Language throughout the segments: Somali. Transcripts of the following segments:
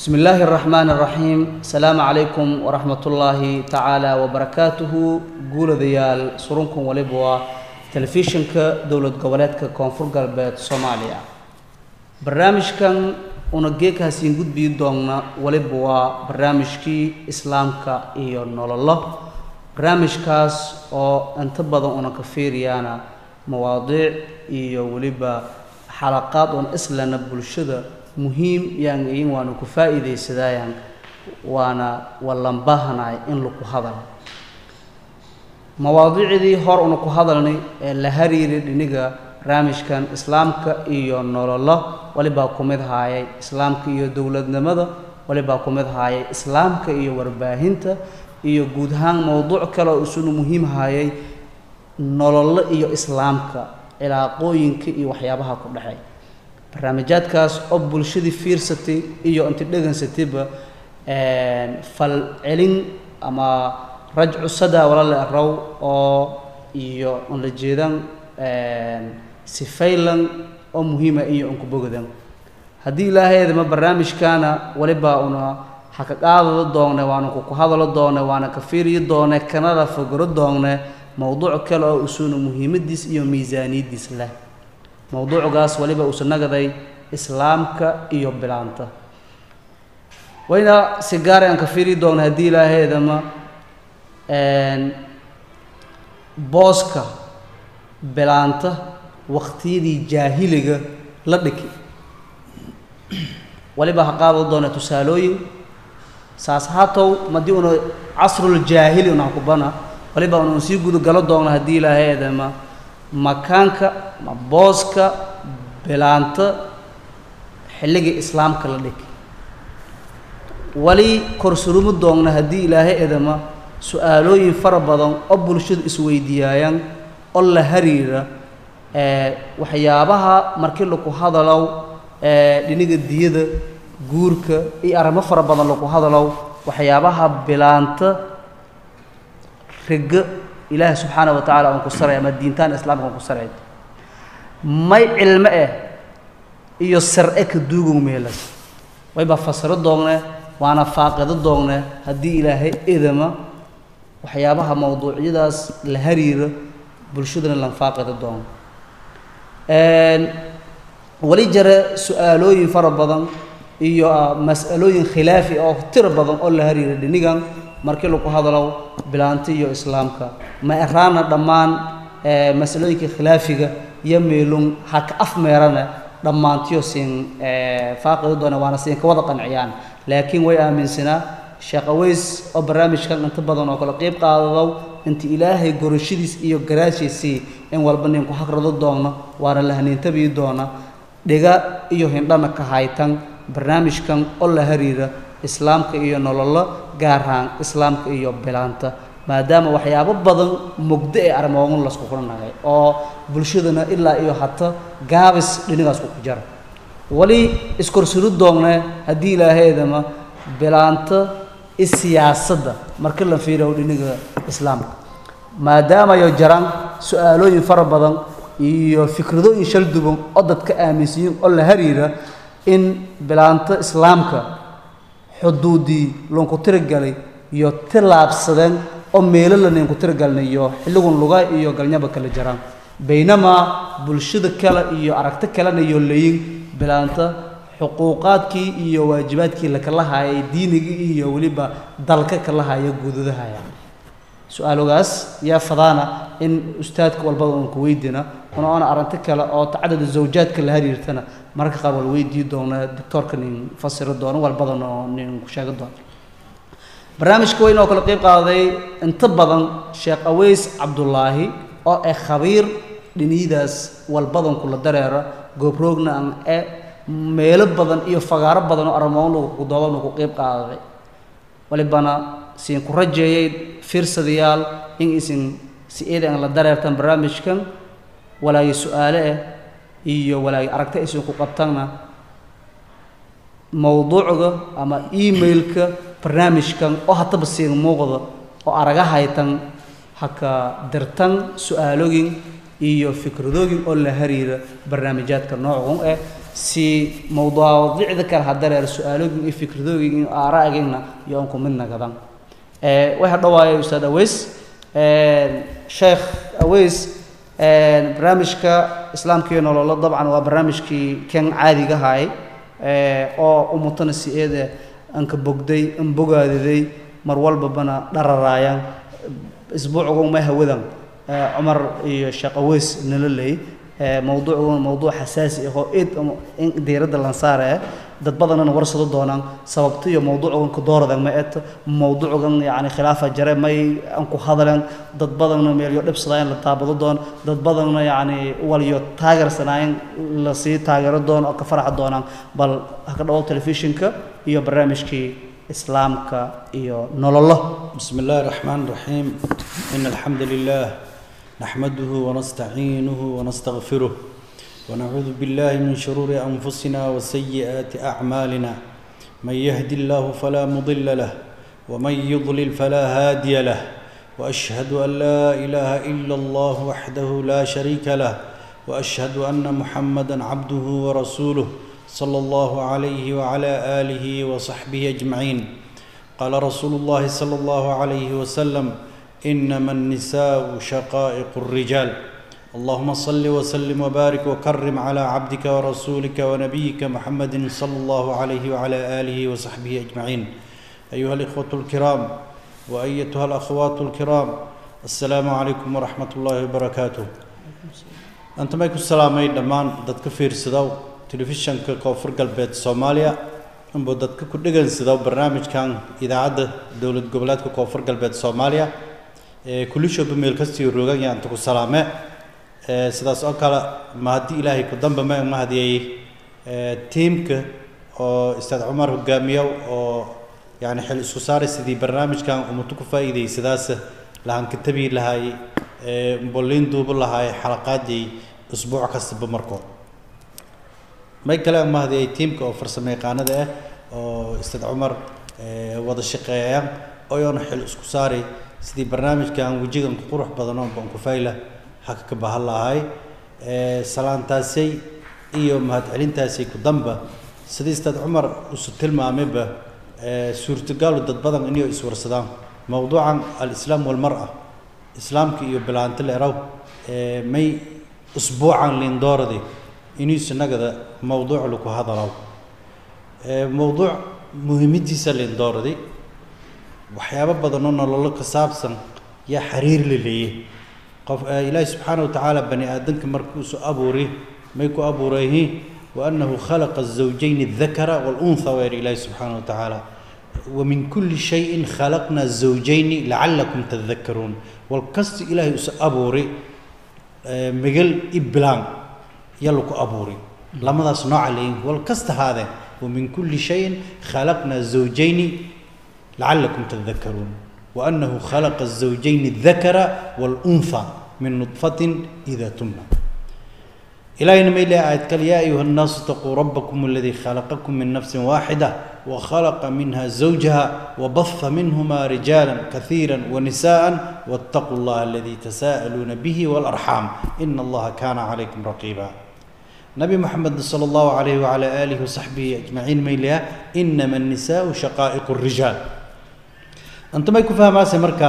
بسم الله الرحمن الرحيم السلام عليكم ورحمة الله تعالى وبركاته قول ديال سرونكم ولبوا تلفزيونك دولة قولاتك كونفور قلبات صوماليا برنامج كان ونجيك هسين قد بيدونا ولبوا برنامجكي إسلامك إيو نولله برنامج كاس أو انتبضا ونكفيريانا مواضيع إيو ولبا حلقات ون إسلنا بلشدة muhiim yaan iin waanu ku faa'iidaysadayaan waana wallan baahanahay in laku hadal mawaadiicdii hor una ku hadalnay ee la hariiray dhiniga barnaamijkan islaamka iyo nololo walibaa ku mid haayay islaamka iyo dowladnimada walibaa ku mid haayay islaamka iyo warbaahinta iyo guud ahaan mowduuc kale oo isuna muhiim hayay nololo iyo islaamka cilaaqooyinka iyo waxyaabaha ku dhexeey barnaamijyaadkaas oo bulshadii fiirsatay iyo inti dhegansatayba fal celin ama rajcu sadaa walale raw oo iyo un la jeedan sifaylan oo muhiima iyo unku bogadan haddii ilaahaydama barnaamijkaana waliba una haka qaadado doone waana kuku hadalo doone waana ka fiiriyi doone kanada fogoro doone mowduuc kale oo usuna muhiimadiis iyo miisaaniyadiis leh mowduucgaas waliba uusa nagaday islaamka iyo bilaanta wayna si gaara aan ka fiiri doona haddii ilaaheedama booska bilaanta waqtiyadii jaahiliga la dhiki waliba ha qaado doona tusaalooyin saas hatow madii una casruljaahili una hakubana waliba una sii gudagalo doona haddii ilaaheedama makaanka ma booska bilaanta xilligii islaamka la dhigi wali korsuruma doogna haddii ilaahay edama su-aalooyin fara badan oo bulshadu isweydiiyaayaan oo la hariira waxyaabaha markii laku hadalow dhiniga diyada guurka iyo arrimo fara badan laku hadalow waxyaabaha bilaanta riga ilaahay subxaana wa tacala aan ku saray ama diintaan islaamka aan ku saray may cilmo eh iyo sar-e ka duugow meelas wayba fasiro doogne waana faaqido doogne haddii ilaahay edama waxyaabaha mawduucyadaas la hariiro bulshadana lan faaqido doono wali jare su-aalooyin fara badan iyo mas'alooyin khilaafi oo tiro badan oo la hariira dhinigan markii laku hadalow bilaanta iyo islaamka ma eraana dhammaan masalooyinka khilaafiga iyo meelun ha ka afmeerana dhammaantiyo siin faaqidi doona waana siin ka wada qanciyaan laakiin way aaminsanaa sheekh aweys oo barnaamijkan inta badan oo kale qeyb qaadadow inta ilaahay gorashadiis iyo garaashiisii in walba ninku hagrado doono waana la haniintabii doona dhiga iyo hindhana ka haytan barnaamijkan oo la hariira islaamka iyo nololo gaarhaan islaamka iyo bilaanta maadaama waxyaabo badan mugdo ee armoogan lasku kulanagay oo bulshadana ilaa iyo hata gaabis dhinigaas ku jara wali iskorsuru doonne haddii ilaahaydama bilaanta isiyaasadda marka la fiiriyo dhiniga islaamka maadaama yo jaraan su-aalooyin fara badan iyo fikradooyin shal duban oo dadka aaminsiyin oo la hariira in bilaanta islaamka xuduudii loonku tirigalay iyo tilaabsadeen oo meelo lanaynku tirigalnay iyo xilligun luga iyo galnyaba kala jaraan baynamaa bulshada kale iyo aragti kalena iyo layin bilaanta xuquuqaadkii iyo waajibaadkii lakala hayay diinigii iyo weliba dalka kala haya guudadahaya su-aalogaas yaa fadaana in ustaadka walbada uun ku weydina una oona arrinti kale oo tacadada zawjaadka la hariirtana mararka qaar wal weydii doona doctoorka nin fasiro doono walbadan oo nin ku sheegi doono barnaamijka weyn oo kale qeyb qaaday inta badan sheekh aweys cabdullaahi oo ah khabiir dhiniyadaas walbadan kula dareera goobroogna aan e meelo badan iyo fagaaro badan oo armoon lagu dooban ku qeyb qaaday walibana siin ku rajeeyay fiirsadayaal in isin si eedan la dareertan barnaamijkan walaagi su-aale ah iyo walaagi aragta isin ku qabtanna mowduucga ama emailka barnaamijkan oo hataba siin muuqda oo araga haytan haka dirtan su-aalogin iyo fikradooyin oo la hariira barnaamijyaadka noocan eh si mawduucda kale hadareer su-aalooyin iyo fikradooyin iyo aaraagina iyo aan ku mid nagadan waxaa dhawaaya ustaad aweys sheekh aweys barnaamijka islaamka iyo nololo dabcan waa barnaamijkii kan caadiga ahay oo umutana si eede anka bogday an bogaadiday mar walbabana dhararaayaan isbuucgu ma hawadan cumar iyo sheekh aweys nala leey mawduucuna mawduuc xasaasi ah oo id in diiradda lan saaraya dad badanna warsado doonaan sababta iyo mawduucgan ku dooradan ma eto mawduucgan yani khilaafa jare may aan ku hadaleen dad badanna meelyo dhibsadaayan la taabado doon dad badanna yani waliyo taageersanaayan lasii taageero doon oo ka faraxa doonaan bal ha ka dhawo telefishinka iyo barnaamijkii islaamka iyo nololo بسم الله الرحمن الرحيم إن الحمد لله نحمده ونستعينه ونستغفره ونعوذ بالله من شرور أنفسنا وسيئات أعمالنا من يهد الله فلا مضل له ومن يضلل فلا هادي له وأشهد أن لا إله إلا الله وحده لا شريك له وأشهد أن محمدا عبده ورسوله صلى الله عليه وعلى آله وصحبه أجمعين قال رسول الله صلى الله عليه وسلم انما النساء شقائق الرجال اللهم صل وسلم وبارك وكرم على عبدك ورسولك ونبيك محمد صلى الله عليه وعلى اله وصحبه اجمعين ايها الاخوه الكرام وايتها الاخوات الكرام السلام عليكم ورحمه الله وبركاته انت ما يكون سلامي دمان ددك فيرسدو تلفزيونك كوفر قلبت سوماليا inbuu dadka ku dhegansado barnaamijkan idaacadda dowlad goboleedka koonfur galbeed soomaaliya kulishooba meel kastii rogan yaanta ku salaame sidaas oo kale ma haddii ilaahay ku damba ma mahadiyey tiimka oo ustaad cumar hogaamiyo oo yani xil isku saaray sidii barnaamijkan ummaddu ku faa'iidaysadaas lahankatabii lahaay bolliin duubu lahaay xalaqaadii usbuuc kastaba markood may kale aan mahadiyay tiimka oo farsamo yaqaanada ah oo ustaad cumar wada shaqeeyaan oyoona xil isku saaray sidii barnaamijkan wejigan ku qurux badan oo bankufayla haka ka bahan lahay salaantaasay iyo mahadcelintaasay ku damba sidii ustaad cumar usu tilmaamayba suurtagaalu dad badan inay iswarsadaan mowduucan alislaam walmar-a islaamka iyo bilaanti leeraw may usbuucan liindooradii inuusa nagada mowduuc laku hadalaw mowduuc muhiimadiisa liindooraday waxyaabo badan oo nololo ka saabsan yaa xiriir la leeyay qof ilaahi subxaana watacaala bani aadamka markuusu abuuri may ku abuurayhi waanahu khalaqa الزawjayn الذakara wاlأnha weer ilaahi subxaana watacaala ومن كل شيء خلقنا الزوجين لعلكم تذكرون والكست إلهي أس أبوري مجل إبلان يلو أبوري لما ذا صنع عليه والكست هذا ومن كل شيء خلقنا الزوجين لعلكم تذكرون وأنه خلق الزوجين الذكر والأنثى من نطفة إذا تمنى إلهي نمي آية قال يا أيها الناس اتقوا ربكم الذي خلقكم من نفس واحدة وخلق منها زوجها وبث منهما رجالا كثيرا ونساء واتقوا الله الذي تساءلون به والأرحام إن الله كان عليكم رقيبا نبي محمد صلى الله عليه وعلى آله وصحبه أجمعين ميلها إنما النساء شقائق الرجال أنت ما يكون فاهم هذا مركا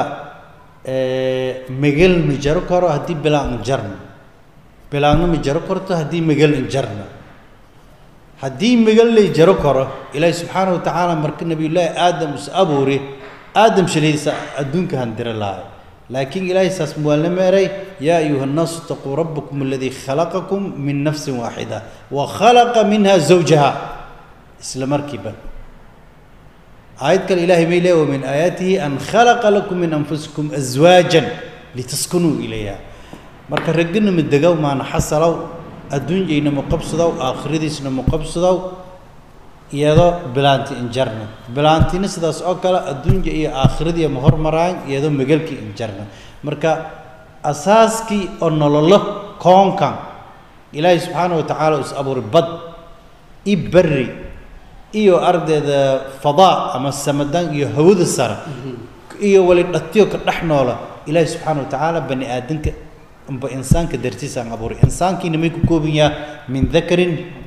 مجل مجرو كرو هدي بلا مجرن بلا مجرو كرو هدي مجل انجرن هدي مجل لي جرو كرو إلهي سبحانه وتعالى مرك النبي الله آدم أبوري آدم شليس أدونك هندر الله لكن إلهي ساس مولم يا أيها الناس اتقوا ربكم الذي خلقكم من نفس واحدة وخلق منها زوجها إسلام مركبا آيات الإله ميلة ومن آياته أن خلق لكم من أنفسكم أزواجا لتسكنوا إليها marka ragina midegow maana xasalow adduunyayna muqabsadow aakhiradiisna muqabsadow iyadoo bilaanti injarna bilaantina sidaas oo kale adduunya iyo aakhiradiiya ma hormaraan iyadoo megelkii injarna marka asaaskii oo nololo koonkan ilaahay subxaana watacaala is abuuray bad i berri iyo ardayda fadaa ama samadan iyo hawada sare iyo wali dhatiyo ka dhex noola ilaahay subxaana watacaala bani aadanka amba insaanka dartiisaan abuuray insaankiina may ku kooban yaha min dakarin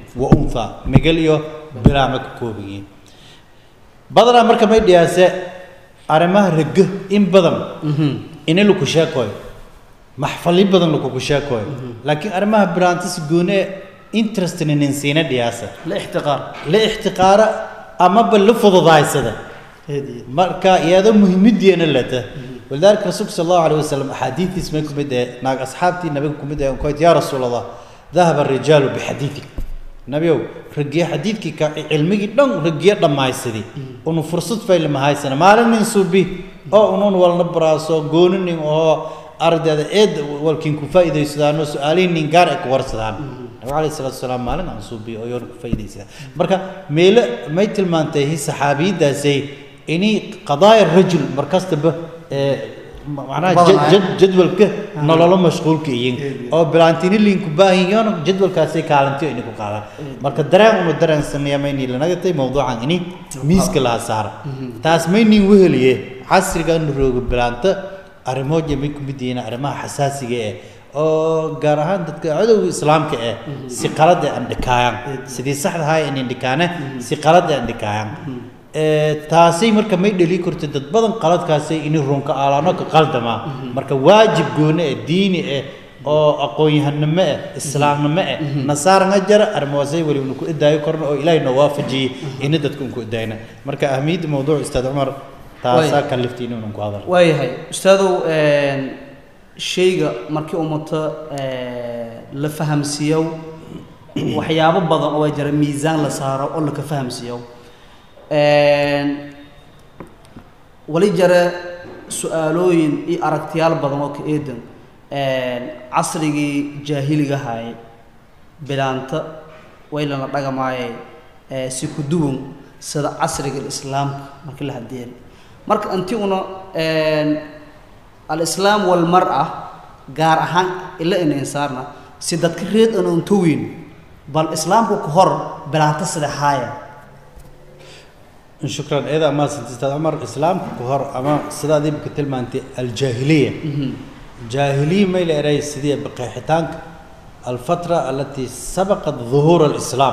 wa untha migal iyo bilaama ka kooban yihiin badanaa marka may dhiyaase arrimaha rego in badan ini laku sheekooyo maxfali badan lakuku sheekooyo laakiin arrimaha bilaanta si gooni e interestna nin siina dhiyaasa la ixtiqaar la ixtiqaara amaba la fududaaysada heediye marka iyadoo muhiimadeena leta walidaalika rasuulka sal allahu alayh wasalam axaadiistiis may kumid ee naag asxaabtii nabiga kumid ee koyd yaa rasuul allah dahaba arijaalu bixadiidik nabiyow ragiye xadiidkii ka cilmigii dhan ragiye dhammaysadii unu fursad faylama haysana maalin nin suubi oo unun walna baraaso gooni nin oo ardayda eed walkiin ku faa'iidaysadaano su-aalihin nin gaar ay ku warsadaan nabiga alayhi salaatu wasalaam maalin aan suubi oo yoona ku faa'iidaysadaan marka meelo may tilmaantay hi saxaabiyadaasay inay qadaaya rajul markastaba ee macnaha jad- Badanaa. jad- jadwalka nololo mashquulka iyin oo bilaantini liinku baahiyoon jadwalkaasay kaalintiyo ini ku qaadaan marka dareen unu dareen sameeya maynii lanagatay mawduucan ini miiska laha saara taas maynin weheliye casriga inu roogo bilaanta arrimooja may ku mid yihiin arrimaha xasaasiga eh oo gaar ahaan dadka cadowga islaamka eh si qalada aan dhikaayaan sidii saxda ahaa in dhikaane si qalada aan dhikaayaan ee taasay marka may dhali karto dad badan qaladkaasay ini runka aalaano ka qaldama marka waajib gooni eh diini eh oo aqoon-yahanimo eh islaamnimo eh nasaaranga jara arrimahaasay weli unu ku idaayo korna oo ilaahay noo waafajiyey ini dadka unku idaayna marka ahmiyadda mawduuc ustaad cumar taasaa Way. kalifta inuu ku hadal waayahay ustaadow shayga markii ummata la fahamsiiyo waxyaabo badan oo ay jira miisaan la saaro oo laka fahamsiiyo wali jare su-aalooyin iyo aragtiyaal badan oo ka eedan casrigii jaahiliga haye bilaanta waylana dhagamaaye si ku duwan sida casriga islaamka markii la hadiyeen marka inti una alislaam walmar-a gaar ahaan ila ina insaarna si dadka reed ana untoweyn bal islaamku ka hor bilaanta sida haaya shukran iyada ma santistaad cumar islaamka ka hor ama sidaad imika tilmaantay aljaahiliya jaahiliya may la eray sidii baqeexitaanka alfatra alatii sabaqat dhuhuur alislaam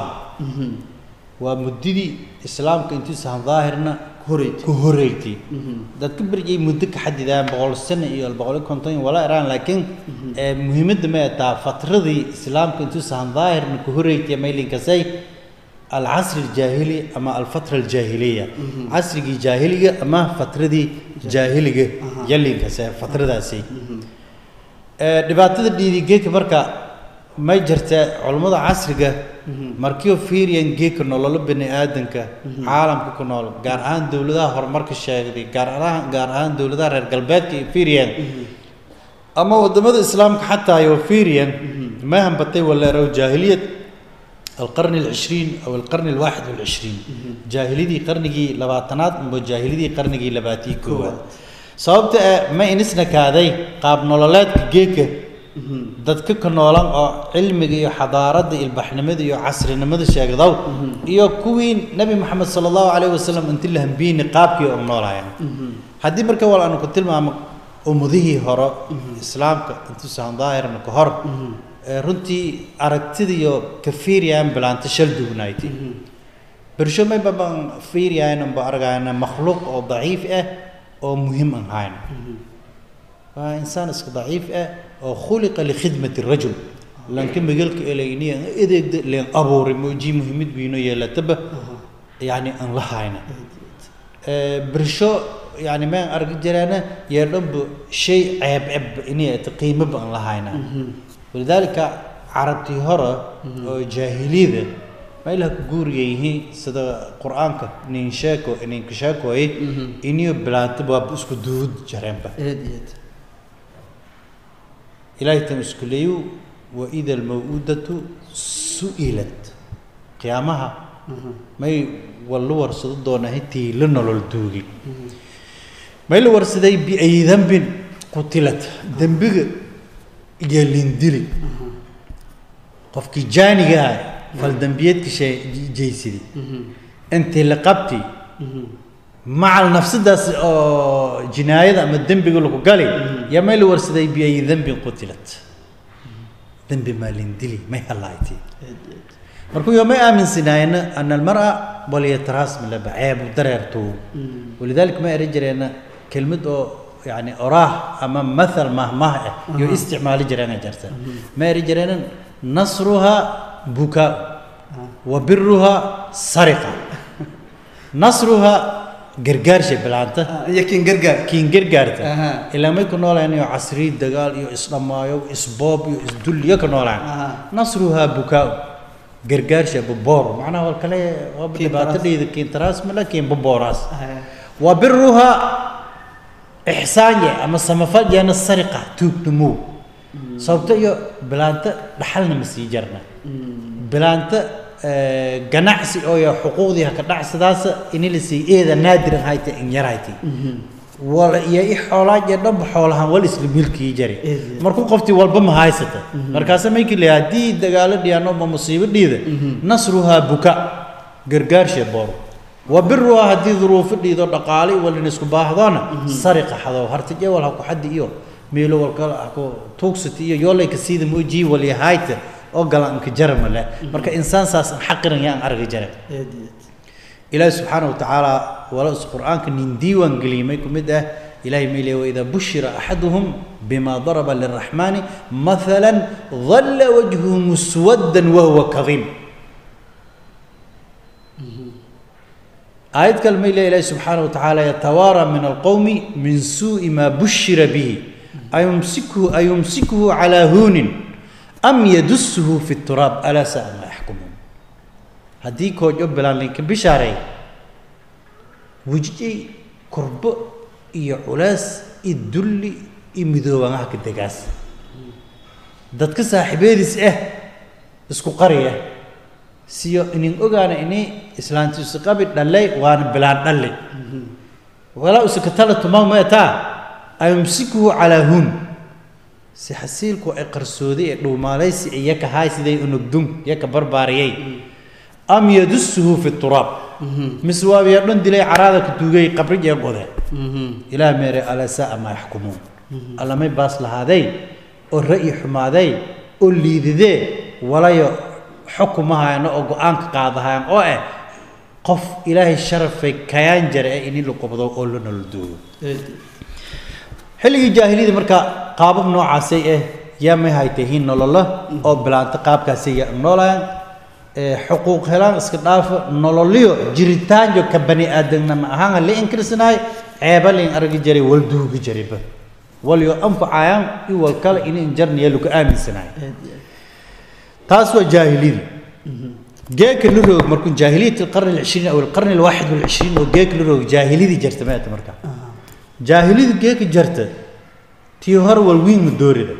waa muddadii islaamka intuusan daahirna horeyd ku horeeytay dadka berjay muddo ka xadidaan boqol sano iyo boqol iyo konton walaa iraan laakiin ee muhiimadda ma taa fatradii islaamka intuusan daahirna ku horeeytay maylinkasay العصر الجاهلي أما الفترة الجاهلية عصر جاهلية أما فترة دي جاهلية يلي كسر فترة داسي dhibaatada dhiirigeedka marka may jirta culammada casriga markiioo fiiriyan geedka nololo bani aadanka caalamka ku nool gaar ahaan dowladaha horumarka sheegday gaar ahaan gaar ahaan dowladaha reer galbeedka iyo fiiriyan ama wadamada islaamka xataa iyo fiiriyan ma hambatay waleerow jaahiliyad القرن العشرين أو القرن الواحد والعشرين جاهليدي قرنجي لباتنات مو جاهليدي قرنجي لباتي كواد sababta ma inisna kaaday qaab nololeedka geedka dadka ka noolan oo cilmiga iyo xadaaradda ilbaxnimada iyo casrinimada sheegdaw iyo kuwii nabi maxamed sala allahu calayh wasalam inti la hambiini qaabkii oo noolaayeen haddii marka wal aanu ku tilmaamo ummadihii hore islaamka intuusan daahirna ka hor runtii aragtidiyo ka fiiriyaan bilaanta shal dugnayti bersho may baban fiiriyaan ba argayna makhluuq oo daciif ah oo muhiim aan hayn waa insaan iska daciif ah oo khuliqa likhidmati rajul lanka magalka elayniya edeegda leen abuuray mooji muhiimad biino yeelataba yani aan la hayna bersho yani maan argi jiraana yeedhanba shay ceeb ceeb inay qiimaba aan la hayna walidaalika carabtii hore oo jaahiliyada meelaha ku guuriga yihiin sida qur-aanka nin sheeko ninka sheekooye iniyo bilaanta waaba isku duud jareenba aad iyo aad ilaahay tan isku leeyu waida almaw'udatu su'ilat qiyaamaha may walla warsado doona intii la nolol duugi may la warsaday biay dambin qutilat dembiga iyo lindili qofkii jaaniga ah faldambiyeedka jaysiday intii la qabti macal nafsadaas oo jinaayada ama dembiga lagu gali yaa may la warsaday biay dambin qutilat dembi maa lindili may halaaytay markuu yo may aaminsanaayna ana almar'a walyataraas milaba ceebu dareerto walidaalika ma eri jireena kelmad oo yani oraah ama mathal mahmah ah iyo isticmaali jireena jarta ma eri jireena nasruha bukaa wa biruha sariqa nasruha gargaarsha bilaanta iyo kiin gargaar kiin gargaarta Aha. ilaa may ku noolaan iyo casri dagaal iyo isdhammaayo isboob iyo isdulliyo ka noolaan Aha. nasruhaa bukaa gargaarsha buboor macnaha wal kale waa Kiin dhibaatadheeda kiin taraas mala kiin bubooraas wa biruhaa ixsaanye ama samafal yeena sariqa tuugnumow sababto iyo bilaanta dhaxalna ma sii jarna bilaanta eh, ganacsi oo ya xuquuqdii haka dhacsadaas ini la sii eeda naadiran hayta in yar hayti wala iyo i xoolaa iyo dhanba xoolahan wal isla milkii jari Eed. markuu qoftii walba ma haysata markaasa maykii leeyahay haddii dagaalo dhiyaan oo musiibo dhiida nasruhaa buka gargaarshe boor wa biruhaa haddii duruufo dhiido dhaqaale walin isku baahdoona sariqa xadow hartije wal haku xaddi iyo meelo walkala haku tuugsati iyo yoolayka siida muujii walyahayta oo galanka jarama leh marka insaan saas aan xaqiran yaan argi jara ilaahi subxaana watacaala wala qur'aanka nin diiwaan geliyay ku mid ah ilahay ma leeyahay waidaa bushira axaduhum bima daraba liraxmaani mathala dhalla wajhuhu muswaddan wahuwa kadiim aayad kale ma leeyahay ilaahi subxaana watacaala yatawaara min alqowmi min suu'i maa bushira bihi ayumsikuhu ayumsikuhu calaa huunin am yadusuhu fi turaab alaa sa'a maa yaxkumuun haddii koojo bilaan linka bishaareey wejiyey kurbo iyo culays iyo dulli iyo midoobangaha ka degaas dadka saaxiibeediis ah isku qariya siyo inin ogaana ini islaantiisu qabi dhalay waana bilaan dhalli walaa usakatala tumaa maetaa ayumsikuhu calaa hun si xasiilku ay qarsooday ee dhuumaalaysi iyo ka haay siday unugdun iyo ka barbaariyay am yadusuhu fi turaab mise waabiya dhan dilay caraada ka duugay qabri ee qode ilaah meere alaa sa'a maa yaxkumuun allamay baas lahaaday oo ra'yi xumaaday oo liididee walayo xukumahayano oo go-aanka qaadahayan oo eh qof ilaahay sharafay kayaan jare ee ini la qobdo oo la nolol duugo xilligii jaahiliyada marka qaabab noocaasay ah yaa may haytahiin nololo oo bilaanta qaabkaasay yaa noolayaan xuquuq helaan iska dhaafo nololyo jiritaanjo ka bani aadamnimo ahaan la inkirsanaay ceeba lain argi jiray wal duugi jirayba walyo anfacayaan i wal kale in injarniya lagu aaminsanaay taas waa jaahiliyada geeka la roog markuu jaahiliyat alqarni alcishriin aw alqarni alwaaxid walcishriin oo geeka la roog jaahiliyadii jarta maata marka jaahiliyada geeka jarta tii hore wal wiin ma doorida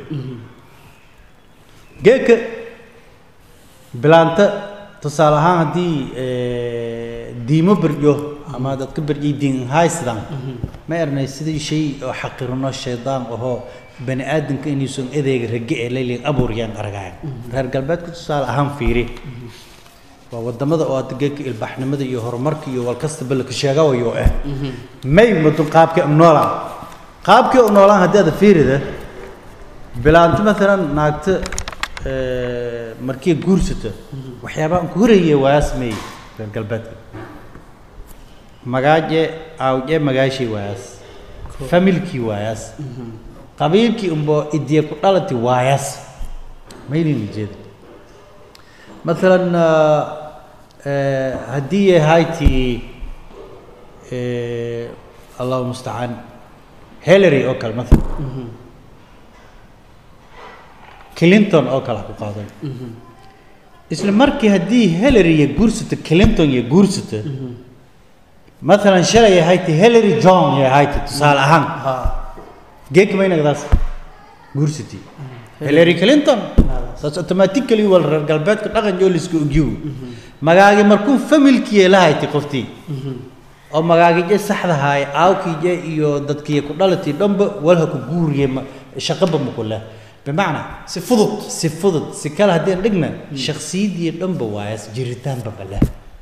geeka bilaanta tusaale ahaan haddii diimo berjo ama dadka berjay diin haysdan ma ernay sidii shay oo xaqirno shaydaan ahoo bani aadamka inuusan adeega rage ee laylin abuuriyaan aragayan reer galbeedka tusaale ahaan fiiri waa wadamada oo hadda geedka ilbaxnimada iyo horumarka iyo walkastaba laka sheegawayo ah may madun qaabkii u noolaan qaabkii u noolaan haddii aada fiirida bilaanto maalan naagta markii guursata waxyaabaa aan ku horayay waa sameeyey reer galbeedka magaaje aawje magaashii waayaas familkii waayaas qabiilkii unbo idiya ku dhalati waayaas maylin jeeda maalan haddii yahayti allahu mustacaan hillary oo kale maalan clinton oo kale ha ku qaaday isla markii haddii hillary iyo guursata clinton iyo guursata maalan shalay yahayti hillary john yahayti tusaale ahaan geedka maynagdaas guursati hillary clinton saas automatically wal reer galbeedka dhaqan joo liska ogyigu magaagi markuu familkiye la haytay qoftii oo magaagije saxdahaay aawkiije iyo dadkiiya ku dhalatii dhanba walha ku guuriye shaqaba makule bimacnaa si fudud si fudud si kale haddeen dhigna shaksiyadii dhanba waayas jiritaanba bale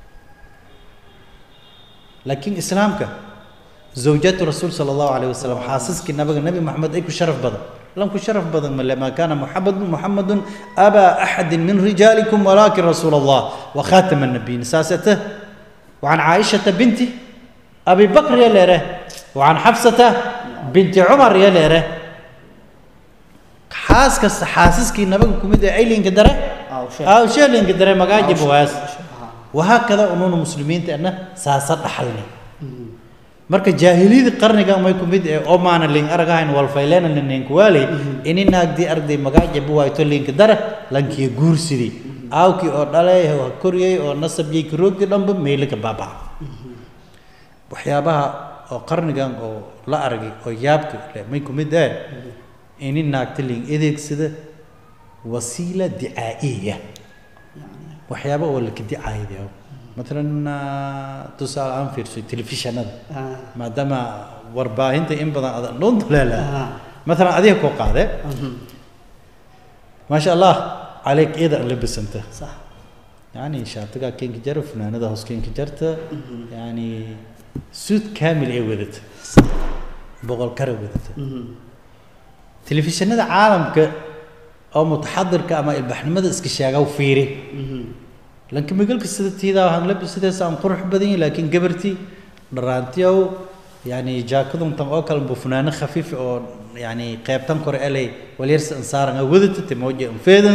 laakiin islaamka zawjatu rasuul sala allahu calayh wasalam xaasaskii nabiga nebi maxamed ay ku sharaf badan lanku sharaf badan male maa kaana muxamadu muxamadun abaa axadi min rijaalikum walaakin rasuula allah wa khaatama nabiyin saasete وعن عائشة بنت أبي بكر يا ليره وعن حفصة بنت عمر يا ليره حاس كس حاسس كي نبغى كمية أيلين كدرة أو شيء. أو شيء لين كدرة ما قاعد أو شيء. جبواس آه. وهكذا أنون المسلمين تأنا ساسر أحلني marka jaahiliyada qarniga may ku mid ee oo maana ling aragahayn walfayleena nin kuwaaley ini naagdii arday magaaja buwayto linka dara lankiya guursidii aawkii oo dhalay oo koriyey oo nasabiyey karoogii dhanba meylaka baabaa waxyaabaha oo qarnigan oo la aragay oo yaabka leh may ku mid ee ini naagta ling adeegsada wasiila dicaa'iya waxyaaba oo laka dicaayadeeyo مثلا tusaale aan fiirso telefishanada آه. maadaama warbaahinta in badan adan dhun duleela آه. مثلا adiga koo qaade مهم. ما شاء الله عليك إذا لبسنت صح يعني شارتك كينك جر فنانة ده هوس كينك جرت يعني سود كامل إيه ودت بقول كره ودت مهم. تلفزيون هذا عالم ك أو متحضر كأما البحنمة اسكشاقة وفيري مهم. لكن ما قلك السيدة هذا هن لبس سيدة سام قرح بدين لكن قبرتي درانتي أو يعني جاكدهم تم أكل بفنانة خفيف أو يعني قيب تنكر إلي وليرس إنصار ودت تموجه انفيدن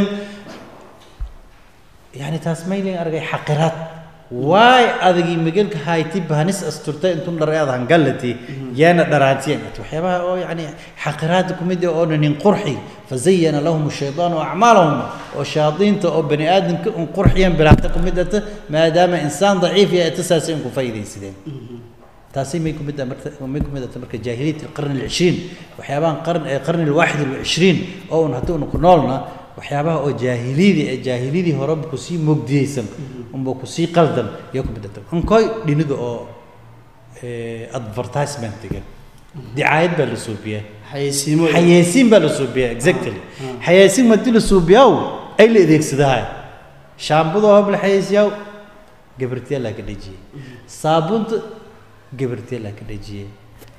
يعني تاسميلي أرجع حقرات واي أدقي مقلك هاي تيب هنس أسترتي أنتم درياض هنقلتي يانا درانتي وحيابها أو يعني حقرات كوميديا أو نين قرحي فزين لهم الشيطان أعمالهم وشياطين أو بني آدم كن قرحيا بلاحتة كوميديا ما دام إنسان ضعيف يأتساسين كفايدين سيدين taasi may ku mid ah marka may ku mid ah marka jaahiliyada qarn al-20 waxyaabahan qarn ee qarn al-21 oo un hadii uu ku noolna waxyaabaha oo jaahiliyada ee jaahiliyadii hore ku sii mugdiyeysan umba ku sii qaldan iyo ku mid ah ankoy dhiniga oo ee advertisement-ga dicaayad baa la suubiyaa xayeysiimo xayeysiin baa la suubiyaa exactly xayeysiin madii la suubiyaa ay la adeegsadaa shaambada oo la xayeysiyaa gabartiya la ka dhajiyay saabunta gabartiya la ka dhajiyay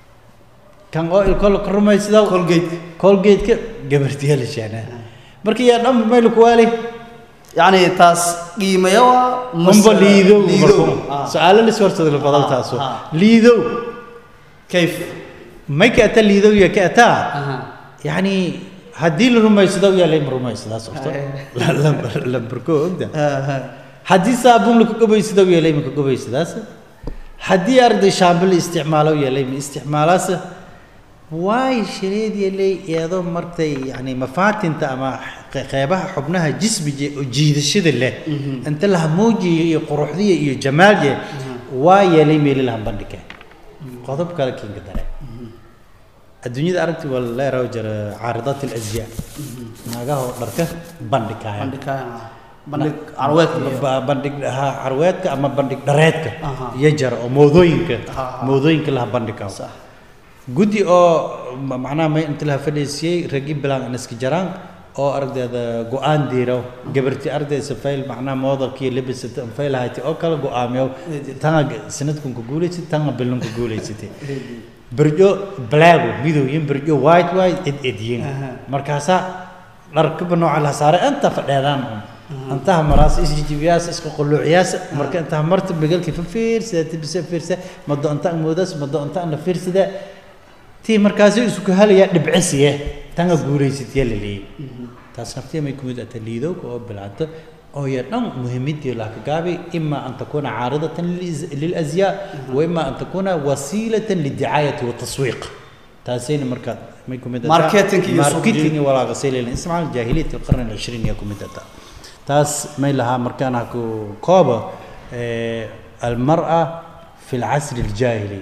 kan oo ilko la rumaysidaa colgate colgate-ka gabartiya la shaanaa marka yaa dhan meel ku waali يعني تاس قيمة umba liidow liidow marka su'aalo la iswartada la badan taaso آه. liidow كيف may ka ata liidow ya ka ataa أها يعني haddii la rumaysado yaa lay rumaysadaa sababto Aye. lambarko ogda آه. haddii saabuun laka gobaysado yaa lay maka gobaysadaas haddii arday shaambo la isticmaalo yaa lay ma isticmaalaas waay shireed yaa lay iyadoo martay yani mafaatinta ama qe- qeybaha xubnaha jismiga oo jiidashada leh inta la hamuujiyo iyo quruxdiya iyo jamaalya waa yaa lay meeli lahan bandhigay qodob kale kinka dare adduunyada aragti waa leeraw jira caaridaat alazyaa naagaha oo dharka bandhigaya عندك عندك عروات Ba- bandhig ha carweedka ama bandhig dhareedka Aha. iyo jara oo moodooyinka Aha. moodooyinka laha bandhigaa صح guddi oo ma- macnaha may inta laha fadhiisiyey ragi bilaan aniska jaraan oo ardayda go-aan diiro gabarti arday safayl macnaha moodalka iyo labisata anfay lahayti oo kala go-aamiyo tanga sanadkan ku guulaysatay tanga bilan ku guulaysatay berjo blaago midowyin berjo white white ed edyin Aha. markaasaa dharkaba nooca la saaray inta fadheedaan un intaha maraas isjijibiyaas isku quluuciyaas marka intaha marta begelka fa fiirsada tibisa fiirsa mado inta moodas mado inta na fiirsada tii markaasi isku halaya dhibcisiye tanga guulaysatay la leeyay taas naftiya may kumid ata liidowga oo bilaata oo ya dhan muhiimadii la ka gaabay ima an takuna caaridatan liliz- lilazyaa wa ima an takuna wasiilatan lidicaayati wataswiiq taasayna markaa may kumid ataa- Marketing iyo suuq marketing iyo walaaqa sayleelin ismaal jaahiliyat alqarn alcishriin ya kumid ataa taas may lahaa markaan haku kooba eh, almar'a fi alcasri aljaahili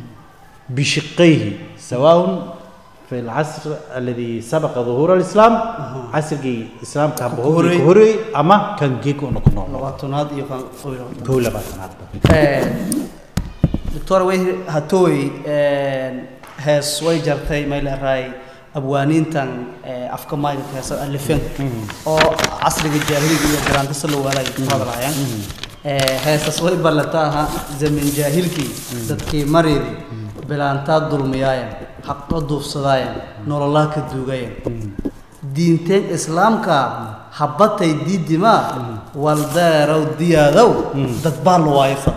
بشقيه سواء في العصر الذي سبق ظهور الإسلام عصر الإسلام كان بهوري كهوري. كهوري أما كان جيكو نكون لغاتونات iyo kan qoylo بولا باتنات ee doctor way hatoy ee hees way jartay meel raay abwaaniintan ee afka mayga heesa alifin oo casriga jaahiliga iyo garaanta loo walay hadlayaan ee heesas way ballataha zaman jaahilkii dadkii maridi bilaantaa dulmiyaayeen haqo duufsadaayeen nololaa ka duugayeen diinteen islaamka habbatay diidimaa waldeerow diyaadow dad baa la waayfa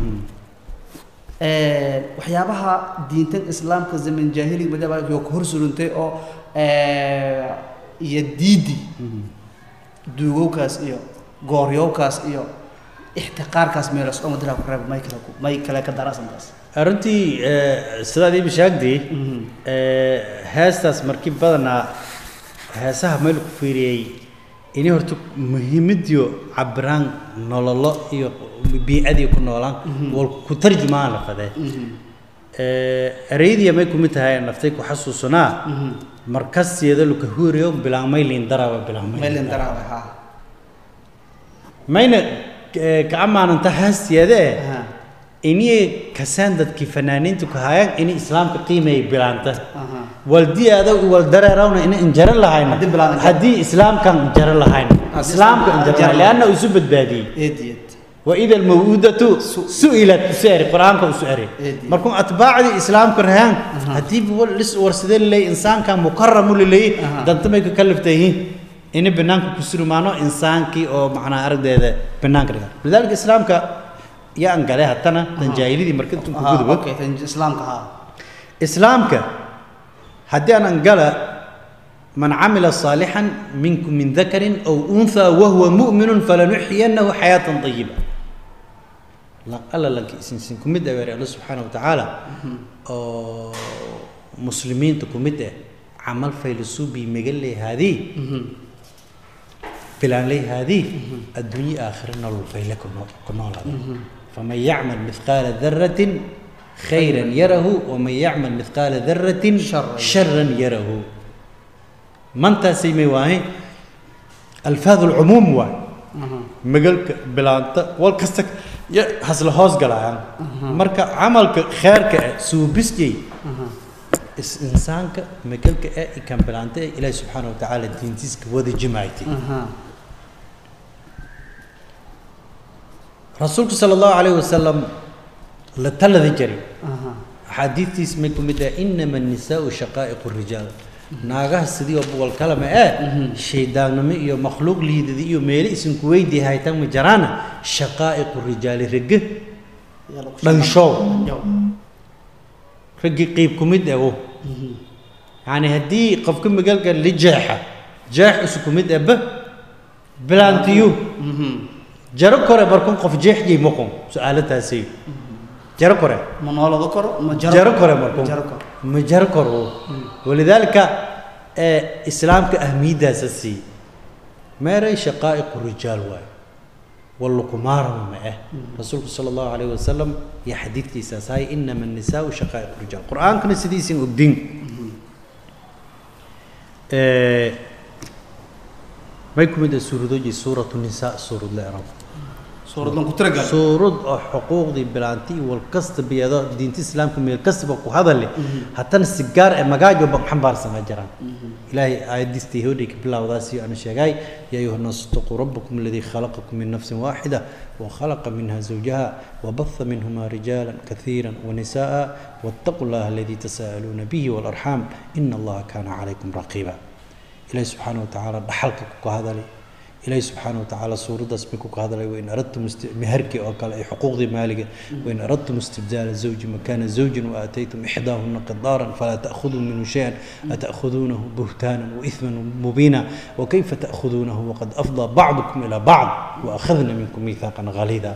waxyaabaha diintan islaamka zaman jaahiliga madaba yo ka hor surintay oo iyo diidi duugowkaas iyo gooryowkaas iyo ixtiqaarkaas meelas oo madala ku reeb may kale ku may kale ka darasantaas arrintii sidaad ii bishaagdii heestaas markii badanaa heesaha meel ku fiiriyey ini horta muhiimadiyo cabiraan nololo iyo biicadii ku noolaan wal ku tarjumaan la fadee ereydiya may kumid tahay naftay ku xasuusanaa markasteeda luka huuriyo bilaamay liindaraaba bilaamay meelin daraawe ha mayna ka amaananta haasteeda eh Aha. inii kasaan dadkii fanaaniintu ka hayaan ini islaamka qiimeey bilaanta aha waldiyaada waldareerawna ina injaro lahayn Haddii bilaan injaro. haddii islaamkan injaro lahayn Haddii islaamka islaamka injaro injaro lahayn leanna uu isu badbaadiyey eed eed waida almawuudatu su-ilat usu'ari qur-aanka usu'ari Eedi. markuu atbaacdii islaamka rahaan haddii wal lis warsadee laleeyay insaankan mukaramu laleeyay Aha. danta may ka kalifta yihiin ini banaanka ku surmaano insaankii oo macnaa aragdeeda banaanka dhiga lidaalika islaamka yaan gale haddana tan jaahilidii marka intuu ku aha gudubo okay tan islaamka ha islaamka haddii aan angala man camila صaalixا minkum min dakarin aw unhى wahuwa muؤminu falanuxyiyanahu xayaaةa طayiba alla lanka isinsin ku mid ah weeri alla subxaana wa tacaala oo muslimiinta ku mid ah camal faylasuubii megaley haadii bilaanley haadii adduunye aakhira nolol fayle ku noo- ku noolaada faman yacmal mithqaala daratin khayra yarahu waman yacmal mithqaala daratin Sharran. sharan yarahu mantaasay may waahay alfaad alcumuum waay aha magalka bilaanta wal kasta ya hasla hoos galayaan marka camalka kheerka ah suubiskay aha is insaanka magalka ah i kan bilaanta ah ilaahi subxaana wa tacaala diintiiska wada jimaaytay aha rasuulku sala allahu calayhi wasalam la talada jiray aha axaadiidtiis may ku mid ah inama annisaau shaqaa'iqu rijaal naagaha sidii oo buwal kalama ee shaydaannimo iyo makhluuq liidada iyo meelo isinku weydii haytan ma jaraana shaqaa'iqu rijaali ragge yaa lagu dhanshow yow raggii qiib ku mid ago yacni haddii qofka magalka la jeexa jeex isu ku mid aba bilaantiyu mhm jaro kore markun qof jeexjay maqon su-aalataasay jaro kore ma noolada koro ma jaro jaro kore markun jaro koro ma jaro koro walidaalika ee islaamka ahmiyaddaasa sii meeray shaqaa'iqu rijaal waay wallukumaarama ma ah rasuulku sala allahu calayhi wasalam iyo xadiidkiisaas hay inama annisaau shaqaa'iqu rijaal qur-aankana sidiisin ogdin ee may ku mid ah suuradoji suuratu nisaa suurad la erabo suuradan ku tiragal suurad oo xuquuqdii bilaanti iyo wal kasta biyado diinta islaamka meel kastaba ku hadale haddana si gaar ee magaajo ba xambaarsanaa jiraan ilaahay aayadiistii hodhay ka bilowdaasi aan sheegay yaa ayuha naasu itaquu rabbakum aladii khalaqakum min nafsin waaxida وخلق منها زوجها وبث منهما رجالا كثيرا ونساء واتقوا الله الذي تساءلون به والأرحام إن الله كان عليكم رقيبا إلهي سبحانه وتعالى بحلك هذا لي إلهي سبحانه وتعالى سورة اسمك هذا وإن أردتم است... مهرك أو قال أي حقوق ذي مالك وإن أردتم استبدال الزوج مكان زوج وآتيتم إحداهن قضارا فلا تأخذوا منه شيئا أتأخذونه بهتانا وإثما مبينا وكيف تأخذونه وقد أفضى بعضكم إلى بعض وأخذنا منكم ميثاقا غليظا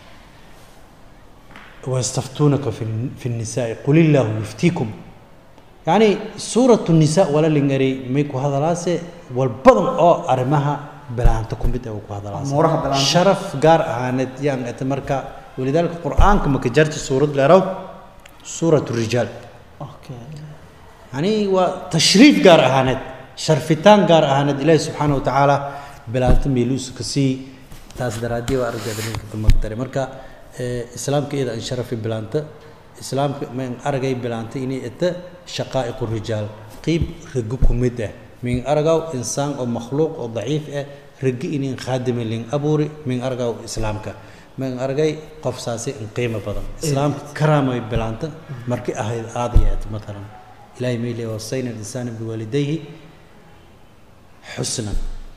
ويستفتونك في في النساء قل الله يفتيكم يعني سورة النساء ولا لنجري ميكو هذا راسه والبضن أو أرمها بلانت كمبيت أو هذا راسه أمورها بلانت. شرف قار هانت يعني أتمركا ولذلك القرآن كما كجرت سورة لرو سورة الرجال okay يعني وتشريف قار هانت شرفتان قار هانت إلهي سبحانه وتعالى بلانت ميلوس كسي تاس درادي وأرجع بنيك تمقدر مركا إيه إسلام كإذا أن شرف بلانت إسلام من أرجع بلانت إني إت شقائق الرجال قيب رجوكم مده من أرجع إنسان أو مخلوق أو ضعيف إيه رجع إني خادم لين أبوري من أرجع إسلامك من أرجع قف ساسي إن قيمة بدن إسلام كرامة بلانت مركي أهل آديات مثلا ilahay may leeyahy wasayna alinsana biwaalidayhi xusnan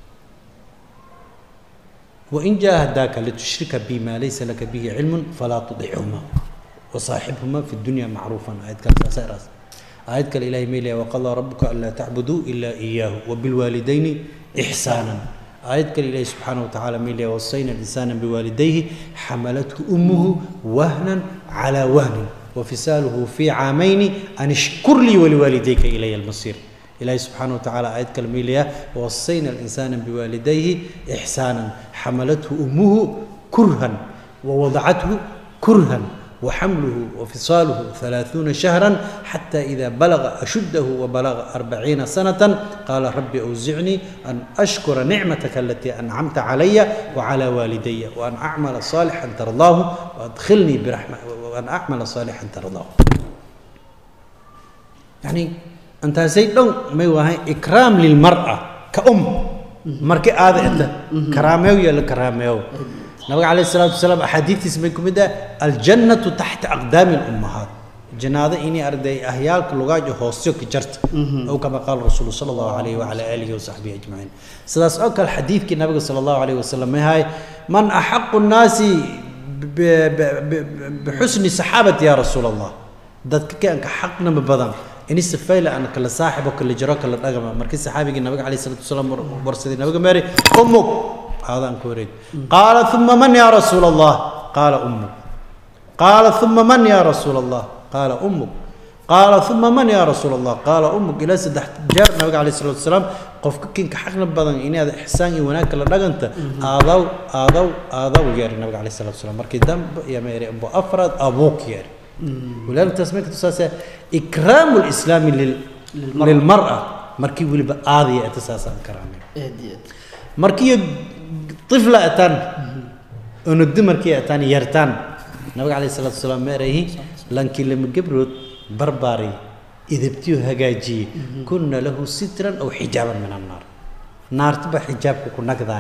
wain jahadaaka litushrika bi maa laysa laka bihi cilmun falaa tudicuma wasaaxibhuma fi dunya macruufan aayad kale saasa iraas aayad kale ilahay may leeyahy waqadaa rabuka anlaa tacbuduu ilaa iyaahu wabilwaalidayni ixsaanan aayad kale ilaahi subxaana wa tacaala may leeyahy wasayna alinsana biwaalidayhi xamalathu ummuhu wahnan calaa wahnin wafisaaluhu fii caamayni an ishkur lii waliwaalidayka ilaya almasiir ilaahi subxaana wa tacaala aayad kale may leeyahay wasayna alinsana biwaalidayhi ixsaanan xamalathu ummuhu kurhan wawadacathu kurhan وحمله وفصاله ثلاثون شهرا حتى إذا بلغ أشده وبلغ أربعين سنة قال رب أوزعني أن أشكر نعمتك التي أنعمت علي وعلى والدي وأن أعمل صالحا ترضاه وأدخلني برحمة وأن أعمل صالحا ترضاه يعني أنت سيدون ما يوهي إكرام للمرأة كأم مركي هذا أنت كراميو يا كراميو nabiga calayh isalaatu wasalaam axaadiidtiisa bay ku mid ah aljannatu taxta aqdaami lummahaat janaado inay arday ahyaalka lugaajo hoosyo ka jarta ow kama qaala rasuulu sala allahu calayhi wacala aalihi wasaxbihi ajmaciin sidaas oo kale xadiidkii nabiga sala allahu calayhi wasalam mahay man axaqu nnaasi bixusni saxaabati ya rasuula allah dadka kaanka xaqnama badan inisa fayla aan kala saaxibo kala jaro kala dhagama markii saxaabigii nabiga calayh salatu wasalaam warsaday nabiga meeri umug هذا أنكوريد قال ثم من يا رسول الله قال أمك قال ثم من يا رسول الله قال أمك قال ثم من يا رسول الله قال أمك إلى سدح جار النبي عليه الصلاة والسلام قف كين كحقنا بدن إني هذا إحسان يوناك لا دغنت آذو آذو آذو يا النبي عليه الصلاة والسلام مركي دم يا ميري أبو أفراد أبوك يا ولأن تسميك تساسا إكرام الإسلام لل للمرأة, للمرأة مركي ولي بآذي أتساسا كرامي مركي طفلة أتان ونقد مركي أتان يرتان نبي عليه الصلاة والسلام ما رأيه لكن لما قبرت برباري إذا بتيو هجاجي كنا له سترا أو حجابا من النار نار تبع حجاب كنا كذا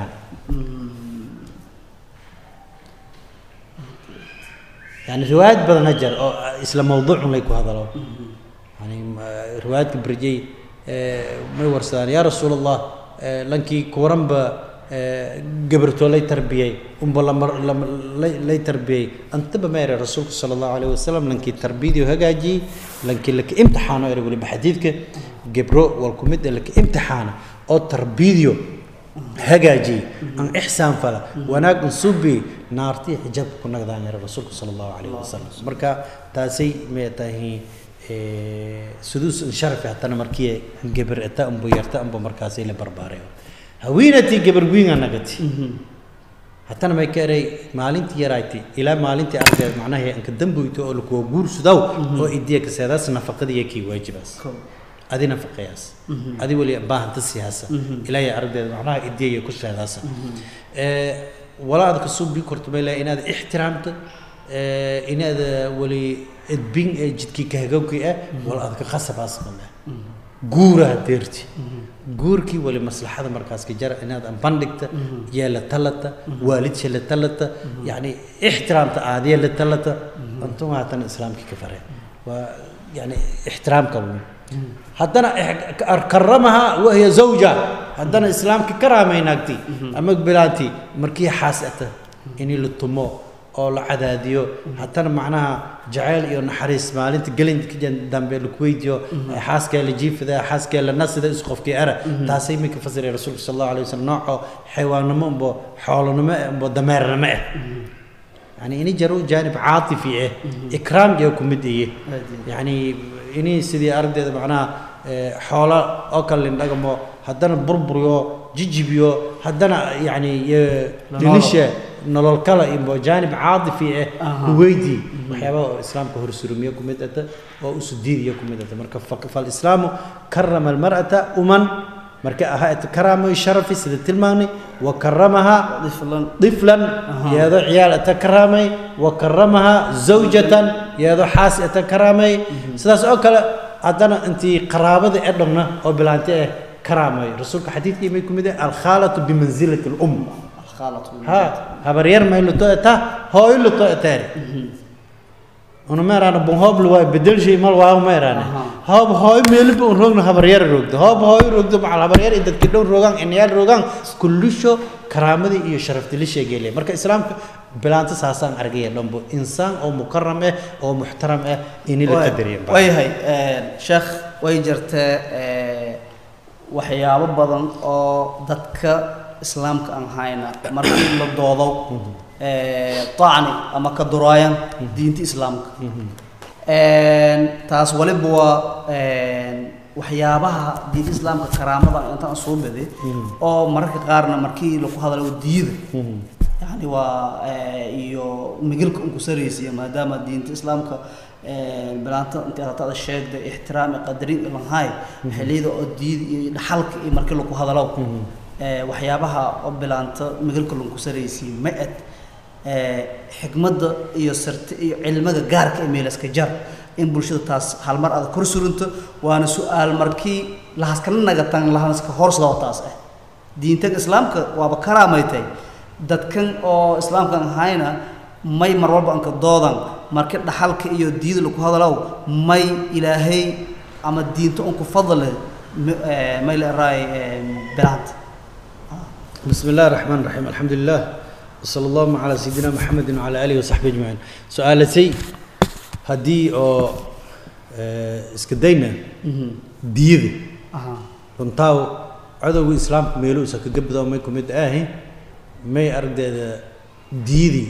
يعني روايات بدن هجر أو إسلام موضوع ليكو هذا لو يعني روايات برجي ما يورسان يا رسول الله لانكي كورنبا gabartoo lay tarbiyey unba lay tarbiyey antaba ma ere rasuulku sala allahu alayh wasalam lankii tarbiyadii hagaajiyey lankii laka imtixaano ere weliba xadiidka gebro wal ku mid laka imtixaana oo tarbiyadiyo hagaajiyey an ixsaan fala wanaag un subi naartii xijaabka ku nagdaan ere rasuulku sala allahu alayh wasalam marka taasay may tahay suduus sharafi hatana markii gebar eta unba yarta unba markaasay la barbaareyo haweenatii gabarwiinga nagati hatana may ka eray maalintii yarayti ilaa maalintii ardeed macnaha anka damboyto oo lakuwa guursudaw oo idiya kaseedaas nafaqadiya kii waajibaas adi nafaqayaas adi weli baahanta siyaasa ilaahay aragdeed macnaha idiyaya ku sheedaasa walaa aad kasoo bii korto may laha inaad ixtiraamta inaad weli edbin ee jidkii kahagawkii ah wala aad ka qasabaas maleh guuraha deerti guurkii wali maslaxada markaas ka jara inaad bandhigta yaa la talata waalidsa la talata yani ixtiraamta aadiya la talata antuma haddana islaamkii ka fare waa yani ixtiraamka haddana karamaha wahiya zawja haddana islaamka karaamaynaagti ama bilaanti markii xaasata inii la tumo oo la cadaadiyo haddana macnaha jacayl iyo naxariis maalinta gelinka dambe laku weydiyo xaaskee la jiifida xaaskee la nasida is qofkii ara taasay iminka fasiray rasuulka sal allahu alay wasalam nooco xayawaannimo umbo xoolonimo umbo dameernimo ah يعني إني جرو جانب عاطفي إيه إكرام جو كمد إيه يعني إني سيدي أرد معناها حولا أكل لنقمو هدنا بربريو جيجيبيو هدنا يعني لنشة nolol kale iyo jaanib caadifi ah weydi waxyaaba islaamka horsurumiye ku mid ata oo usu diidiya ku mid ata marka falislaamu karama almar'ata uman marka ahaa karaamo sharafi sida tilmaamnay wa karamaha طفلا يادو عيال أتا كرامي وكرمها زوجة يادو حاس أتا كرامي سداس أو كلا عندنا أنت قرابة أدمنا أو بلانتي كرامي رسولك حديث يمي كمدة الخالة بمنزلة الأم الخالة ها هبرير ما يلو تو أتا هو يلو تو أتاري una ma eraana bun hoob la waayo bedel shay mal waayo ma eraane Aha. hoob hooy meeliba un roogna habaryar roogdo hoob hooy roogdo macal habaryar iyo dadki dhow roogaan inayaal roogaan kullisho karaamadii iyo sharafti la sheegeyle marka islaamka bilaanta saasaan argaya dhanbo insaan oo mukaram ah oo muxtaram ah ini la qadariya waayahay sheekh way jirtee waxyaabo badan oo dadka islaamka aan hayna markii la doodo tacni ama ka duraayan diinta islaamka taas waliba waa waxyaabaha diinta islaamka karaamada intaan soo baday oo mararka qaarna markii lagu hadalo diida yani waa iyo migilka unku saraysiya maadaama diinta islaamka bilaanta intii atada sheegda ixtiraam iyo qadarin iyo lanhaay xilliyada oo diida iyo dhaxalka iyo markii lagu hadalo waxyaabaha oo bilaanta migilka lanku saraysiya ma ed xikmadda iyo sirta iyo cilmiga gaarka ee meelaska jar in bulshada taas hal mar aad kor surinto waana su-aal markii lahaskala nagatan lahaska horsado taas ah diintan islaamka waaba karaamaytay dadkan oo islaamkan ahayna may mar walba anka doodan markii dhaxalka iyo diida lagu hadalow may ilaahay ama diinta unku fadle may la eraay bilaanta بسم الله الرحمن الرحيم الحمد لله وصلى الله على سيدنا محمد وعلى اله وصحبه اجمعين سؤالتي هدي او iska dayna diyada runtaaw cadowga islaamka meeluusa kaga bado may ku mid ahi may aragdeeda diyadii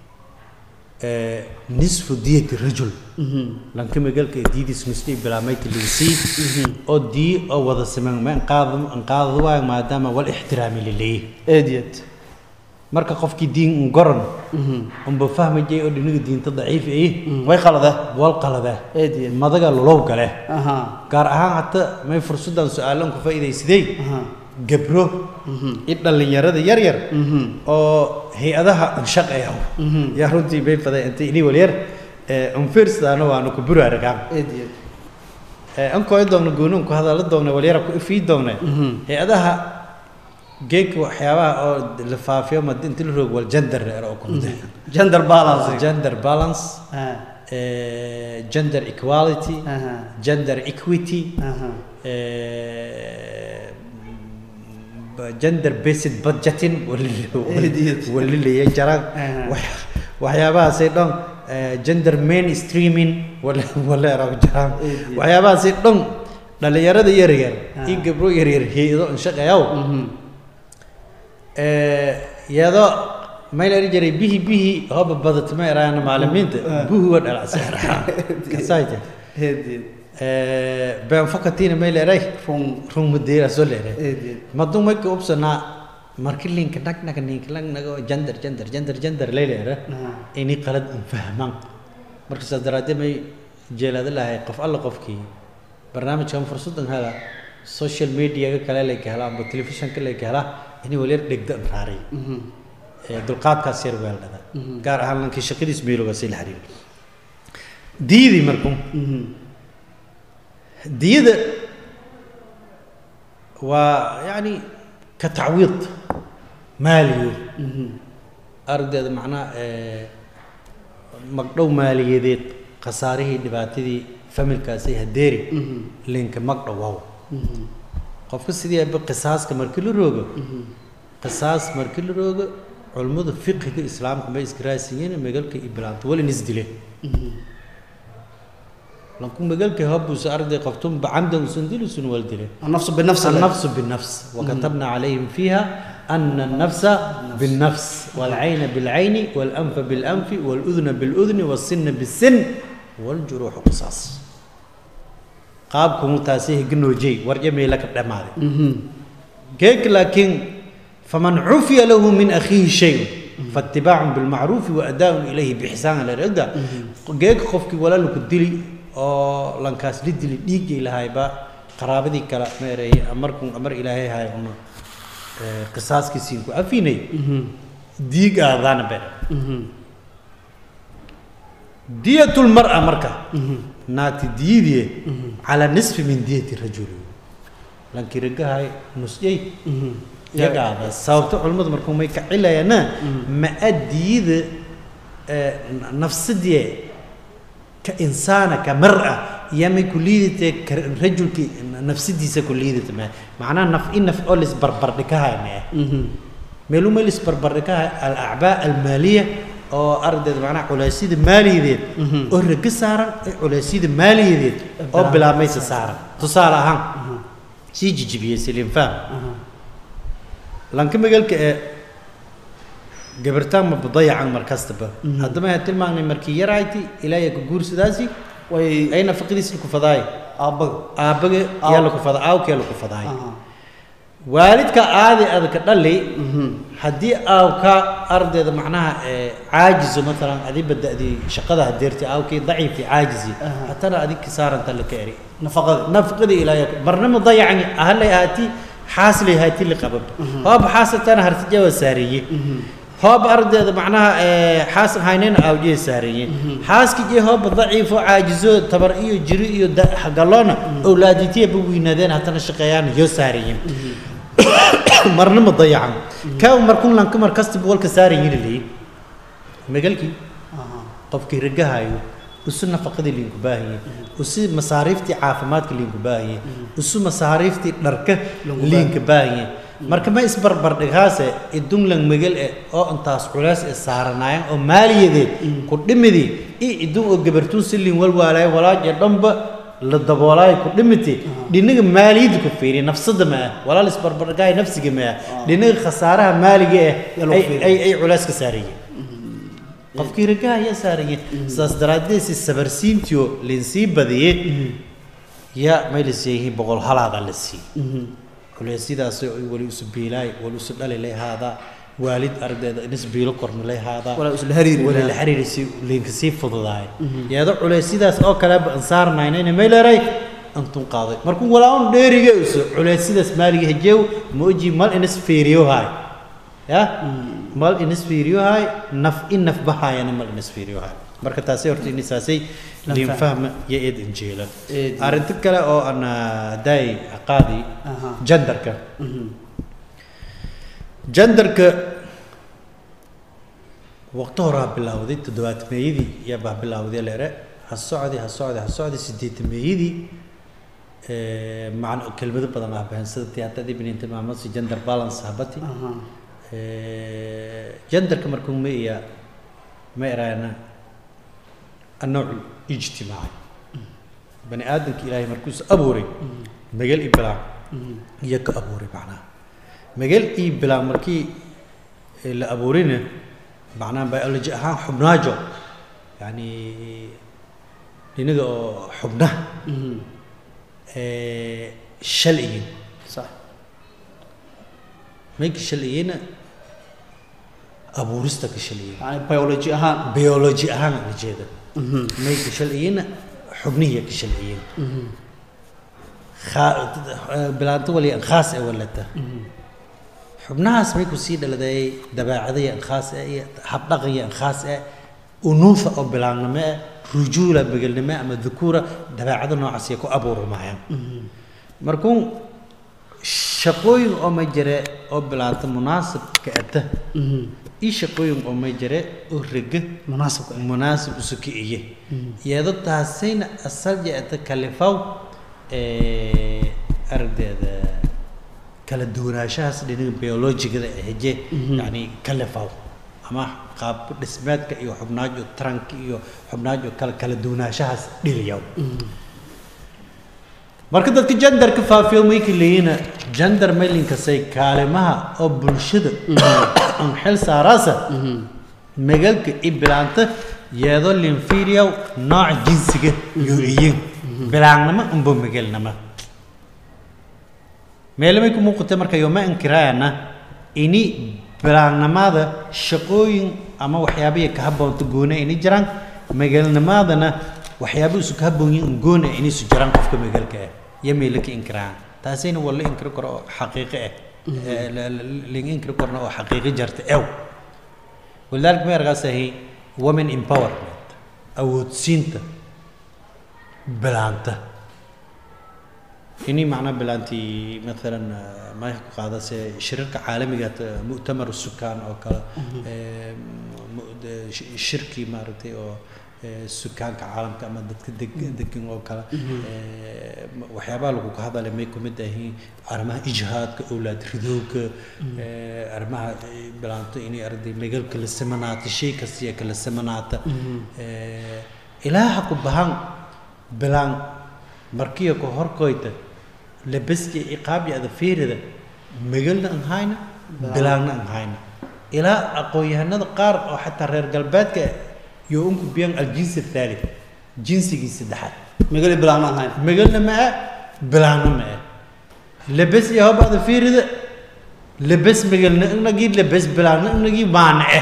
nisfu diyati rajul lanka magalka diyadiis nisfi bilaamayta lagasii oo diyi oo wada siman ma anqaadada waayo maadaama wal ixtiraami laleeyahy eedyad marka qofkii diin goran unba fahmayay oo dhinaga diinta daciif ay way qalada wal qalada eedyad madaga lolow gale aha gaar ahaan hata may fursadan su-aalan ku faa'iidaysadey aha gabro iyo dhallinyarada yar yar oo hay-adaha anshaqaya yaa runtii bay faday intay ini walyar unfirsadaana waanu ku buraaragaan eedyad ankoo doogna gooni unku hadala doogna walyara ku ifii doogna hay-adaha geedka waxyaabaha oo la faafiyo ma inta la roog wal gender reer oo ku mid gender balance gender balance aha eh, gender equality aha gender equity aha eh, b- gender based budgeting Idiot. walilaya jaraan Aha. wax- waxyaabahaasay dhan eh, gender mainstreaming waleeraw jaraan Idiot. waxyaabahaasay dhan dhalinyarada yar yar Ah. iyo gabro yar yar hay-ado inshaqayaw mhm iyadoo may la jiray bihi bihi hooba badatma eraana macalimiinta buhi wa dhalacsa kasaayta eedyad been fakatiina may leeray run run mudeera soo leeray eedyad maduu may ka ubsanaa markii linka nag naga ninka nag naga gender gender gender gender lay leera aha inay qalad un fahmaan marka saas daraaddeed may jeelaada lahay qof alla qofkii barnaamijkan fursadan hela social mediaga kale lay ka helaa amba telefishanka lay ka helaa inay walyar dhegda an raaray mhm ee dulqaadkaas yar weeldhada gaar ahaan lankii shaqadiis meeloga sii la xiriir diyadii markuu mhm diyada waa yacni ka tacwiid maaliyo mhm ardayda macnaha ee magdhow maaliyadeed khasaarihii dhibaatadii familkaasi hadeeri mhm linka magdhow wow mhm qofka sidii aba qisaaska markii la roogo qisaas markii la roogo culummada fiqiga islaamka may iskaraasiyiin magalka iyo bilaanta walin isdile lanku magalka habuusa arday qabtum bacamdan usan dilusun wal dile النفس بالنفس النفس بالنفس وكتبنا عليهم فيها أن النفس بالنفس والعين بالعين والأنف بالأنف والأذن بالأذن والسن بالسن والجروح قصاص qaabku taasi gnoojay war jamay la ka dhamaaday geek laakiin faman ufiya lahu min akhihi shay fattiba'un bil ma'ruf wa ada'un ilayhi bi ihsan la rada geek qofki walaalku dili oo lankaas li dili dhiigay lahayba qaraabadii kala meeray amarkun amar ilaahay hay uma qisaaskiisiin ku afinay diig aadana ber diyatul mar'a marka naati diidiye ala nisfi min diyati rajul lankii ragahay nusjay yagaada sababta culimmadu markuu may ka cilayana ma adiida nafsadii ka insaana ka mar'a yamay ku liidate ka rajulki nafsidiisa ku liidata ma macnaha naf in naf oo lisbarbardhikahay ma ah meelu ma lisbarbardhikahay alacbaa almaaliya oo ardayda macnaha culeysyada maaliyadeed oo raga saaran ee culeysyada maaliyadeed oo bilaabmaysa saaran tusaale ahaan sii jijibiyey siliin faham lanka magaalka ee gabartaan ma badayacan mar kastaba haddama ha tilmaanay markii yarayti ilaahay ka guursadaasi way ay nafaqadiisa ku fadaay aabbaga aabaga yaa la ku fadaa aawka yaa la ku fadaay Aha. waalidka aadi adka dhali haddii aawka ardayda macnaha ee caajizo maalan adi bada'dii shaqada hadeerti aawkii daciifti caajizi Aha. hatana adig kisaaranta la ka eri nafaqada nafaqadii ilaahay marnama dayacani ahalay ahaati xaaslay ahaati liqabab hoob xaasatana hartijawa saareeye hoob ardayda macnaha ee xaas haynayna aawjiya saareeye xaaskii hoob daciifo caajizo tabar iyo jiri iyo da- galoona awlaaditiya ba weynaadeen hatana shaqeeyaan yo saareeye marna ma dayacan kaa markun lanka mar kastaba walka saaran yiri leeyi magalkii Aha. qofkii ragahayo usu nafaqadii liinku baahanye usu masaariiftii caafimaadka liinku baahanye usu masaariiftii dharka Linku liinka baahanye marka ma isbarbardhigaase idunlan megal eh oo intaas culays ee saaranaayeen oo maaliyadeed ku dhimidii i idun oo gabartuun si liin walwaalaay walaaje dhanba la daboolaayo ku dhimiti dhinaga maaliyadda ku fiiriya nafsada ma ah walaal isbarbardhigaay nafsiga ma ah dhinaga khasaaraha maaliga eh Yaa lagu ay- fiiriya. ay ay culays ka saarayeen qofkii ragaha ayaa saaraya sidaas daraaddeed si sabarsiintiyo linsii badiyey yaa may la siiyihiin boqol halaada la siiyey culeysyadaas wali isu biilaay wali isu dhali lay haadaa waalid ardayda inis biilo korna lay haadaa walaa isla hariiri wali la xiriirisi liinka sii fududaay iyadoo culeysyadaas oo kaleba aan saarnaynayna may leeray antun qaaday markuu walaa-un dheeriga isu culeysyadaas maaliga hejeew ma oji mal inis fiiriyo haay ya mal inis fiiriyo haay naf in naf bahaayana mal inis fiiriyo haay marka taasi horta inisaasay Lan liin faham. fahma iyo eed injeela Eed. arrinta kale oo aan daay qaadi Aha. jandarka Mhm. jandarka waqti horaa bilowday toddobaatameeyadii yaa baa bilowday leere ha socdi ha socdi ha socdi sideetameeyadii ee, macna kelmado badan ah bahan sida tiyaatadii binin tilmaamasi gender balance habati Aha. ee, jandarka markuu ma iya ma eraana النوع الاجتماعي بني ادم الهي مركوز ابوري مجال ابلاع يك ابوري معناها مجال ابلاع مركي اللي ابورينا معناها بيولوجي اهان حبناجو يعني لنجا حبناه Mhm. آه، شلئيين صح ميك شلئيين ابورستك شلئيين يعني biology ahaan بيولوجي اهان الجيده Mhm. ميك شلئيين حبنيه كشلئيين Mhm. خا... بلانتو ولي خاص ولته xubnahaas may ku sii dhaladay dabeecadaya khaas ah iyo habdhaqanya khaas ah unuufa oo bilaannimo ah rujuula begelnimo ama dhukuura dabeecado noocaas ay ku abuurmayaan markuun shaqooyin oo ma jire oo bilaanta munaasib ka ata Mhm. ii shaqooyin oo ma jire oo rega munaasabka ah. munaasib isu kiciye iyadoo taasayna asal jeeta kalifaw ee ardayda kala duwanaanshahaas dhinaca biologigada ee heje yani kalifaw ama qaab dhismeedka iyo xubnaajo taranka iyo xubnaajo kala kala duwanaanshahaas dhiliyaw marka dadka genderka faafiyo mayka leeyina gender mailinkaasay kaalimaha oo bulshada aan xil saaraasa magalka i bilaanta yeedo linfiriyaw nooc jinsiga iyo iyin bilaannimo unba magalnama meelamay ku muuqata marka yoma inkiraayana ini bilaannimada shaqooyin ama waxyaabihi ka habboonta gooni ini jiraan magaalnimadana waxyaabo isu ka habboon yihiin gooni ini isu jiraan qofka magaalka ah iyo meelo ka inkiraan taasina waa la inkiri karo oo xaqiiqo ah Eh, la- la- laga inkiri karna oo xaqiiqo jarta ew walidaalika ma ergaasahay women empowerment awoodsiinta bilaanta ini macnaa bilaantii maalan eh, ma ku qaadase shirarka caalamiga ta- mu'tamar sukaan oo kale eh, mu- de- shi- shirkii maaragtay oo eh, sukaanka caalamka ama dadka deg- degan oo kale eh, ma- waxyaabaha lagu ka hadalay may ku mid ahiin arrimaha ijhaadka owlaad ridowga eh, arrimaha eh, bilaanto inay arday megal kala samanaata shay kastiya kala samanaata Eh, ilaaha ku bahan bilaan markiya ku horkoyta labaski iqaabi ada fiirida megalna aan hayna bilaanna aan hayna ilaa aqoon-yahanada qaar oo xataa reer galbeedka iyo unku biyan aljinsi athalith jinsigii saddexaad magali bilaana ahayn megalna ma ah bilaanna ma ah labas iyo hob ada fiirida labas megalna inagii labas bilaanna inagii maana ah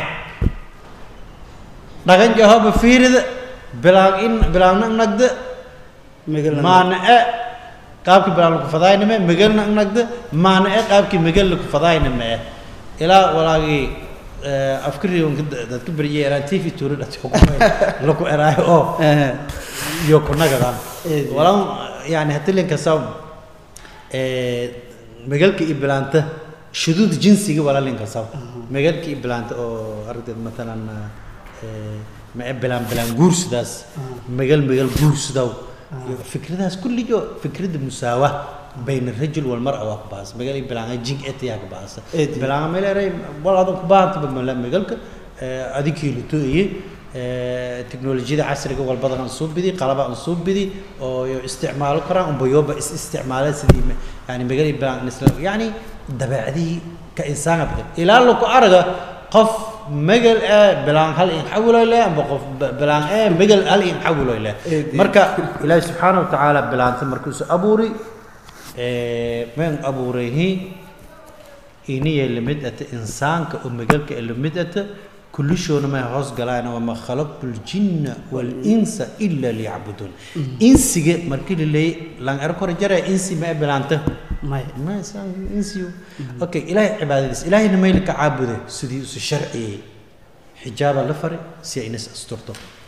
dhagan jahoba fiirida bilaan in bilaanna inagda magalna maana e qaabkii bilaan lagu fadayname megalna inagda maana e qaabkii megal lagu fadayname e ilaa walaagii afkari dadka beriyay eraan tv tuuri dhati laku eraayo oo eh iyo kunagadan Eed. walan yani hatilinka saw megalka iyo bilaanta shuduud jinsiga walalinka saw megalka iyo bilaanta oo aragteed matalan mae bilaan bilaan guursidaas megal megal guursidaw iyo fikradaas kulligo fikrada musaawa bayna rajul walmara waa ku baahasa megal iyo bilaan jing etiyaa ku bahasa Eed. bilaan meleeray wal adan ku baahantaba mala megalka adikii luto iyo teknolojiyada casriga walbadan aan soo bidi qalaba aan soo bidi oo yo isticmaalo karaan umbayoba is isticmaala sidii ma- yani magali bilaan isla yani dabeecadihii ka insaana badan ilaa laku araga qof magal ee bilaan hal in xawiloy leh amba qof b- bilaan ee magal hal in xawiloy leh Eed. marka ilaahi subxaana wa tacaala bilaanta markuusu abuuri men abuurayhi iniya lamid ata insaanka oo magalka ee lamid ata kullishoona may hoos galaan wama khalaqtu ljinna walinsa ila liyacbuduun insiga markii la leeyay lan ero kore jare insi ma e bilaanta may ma isaan insiyo okay ilaahay cibaadadiis ilaahayna mayla ka caabude sidii isu sharciyey xijaaba la fari si ay inas asturto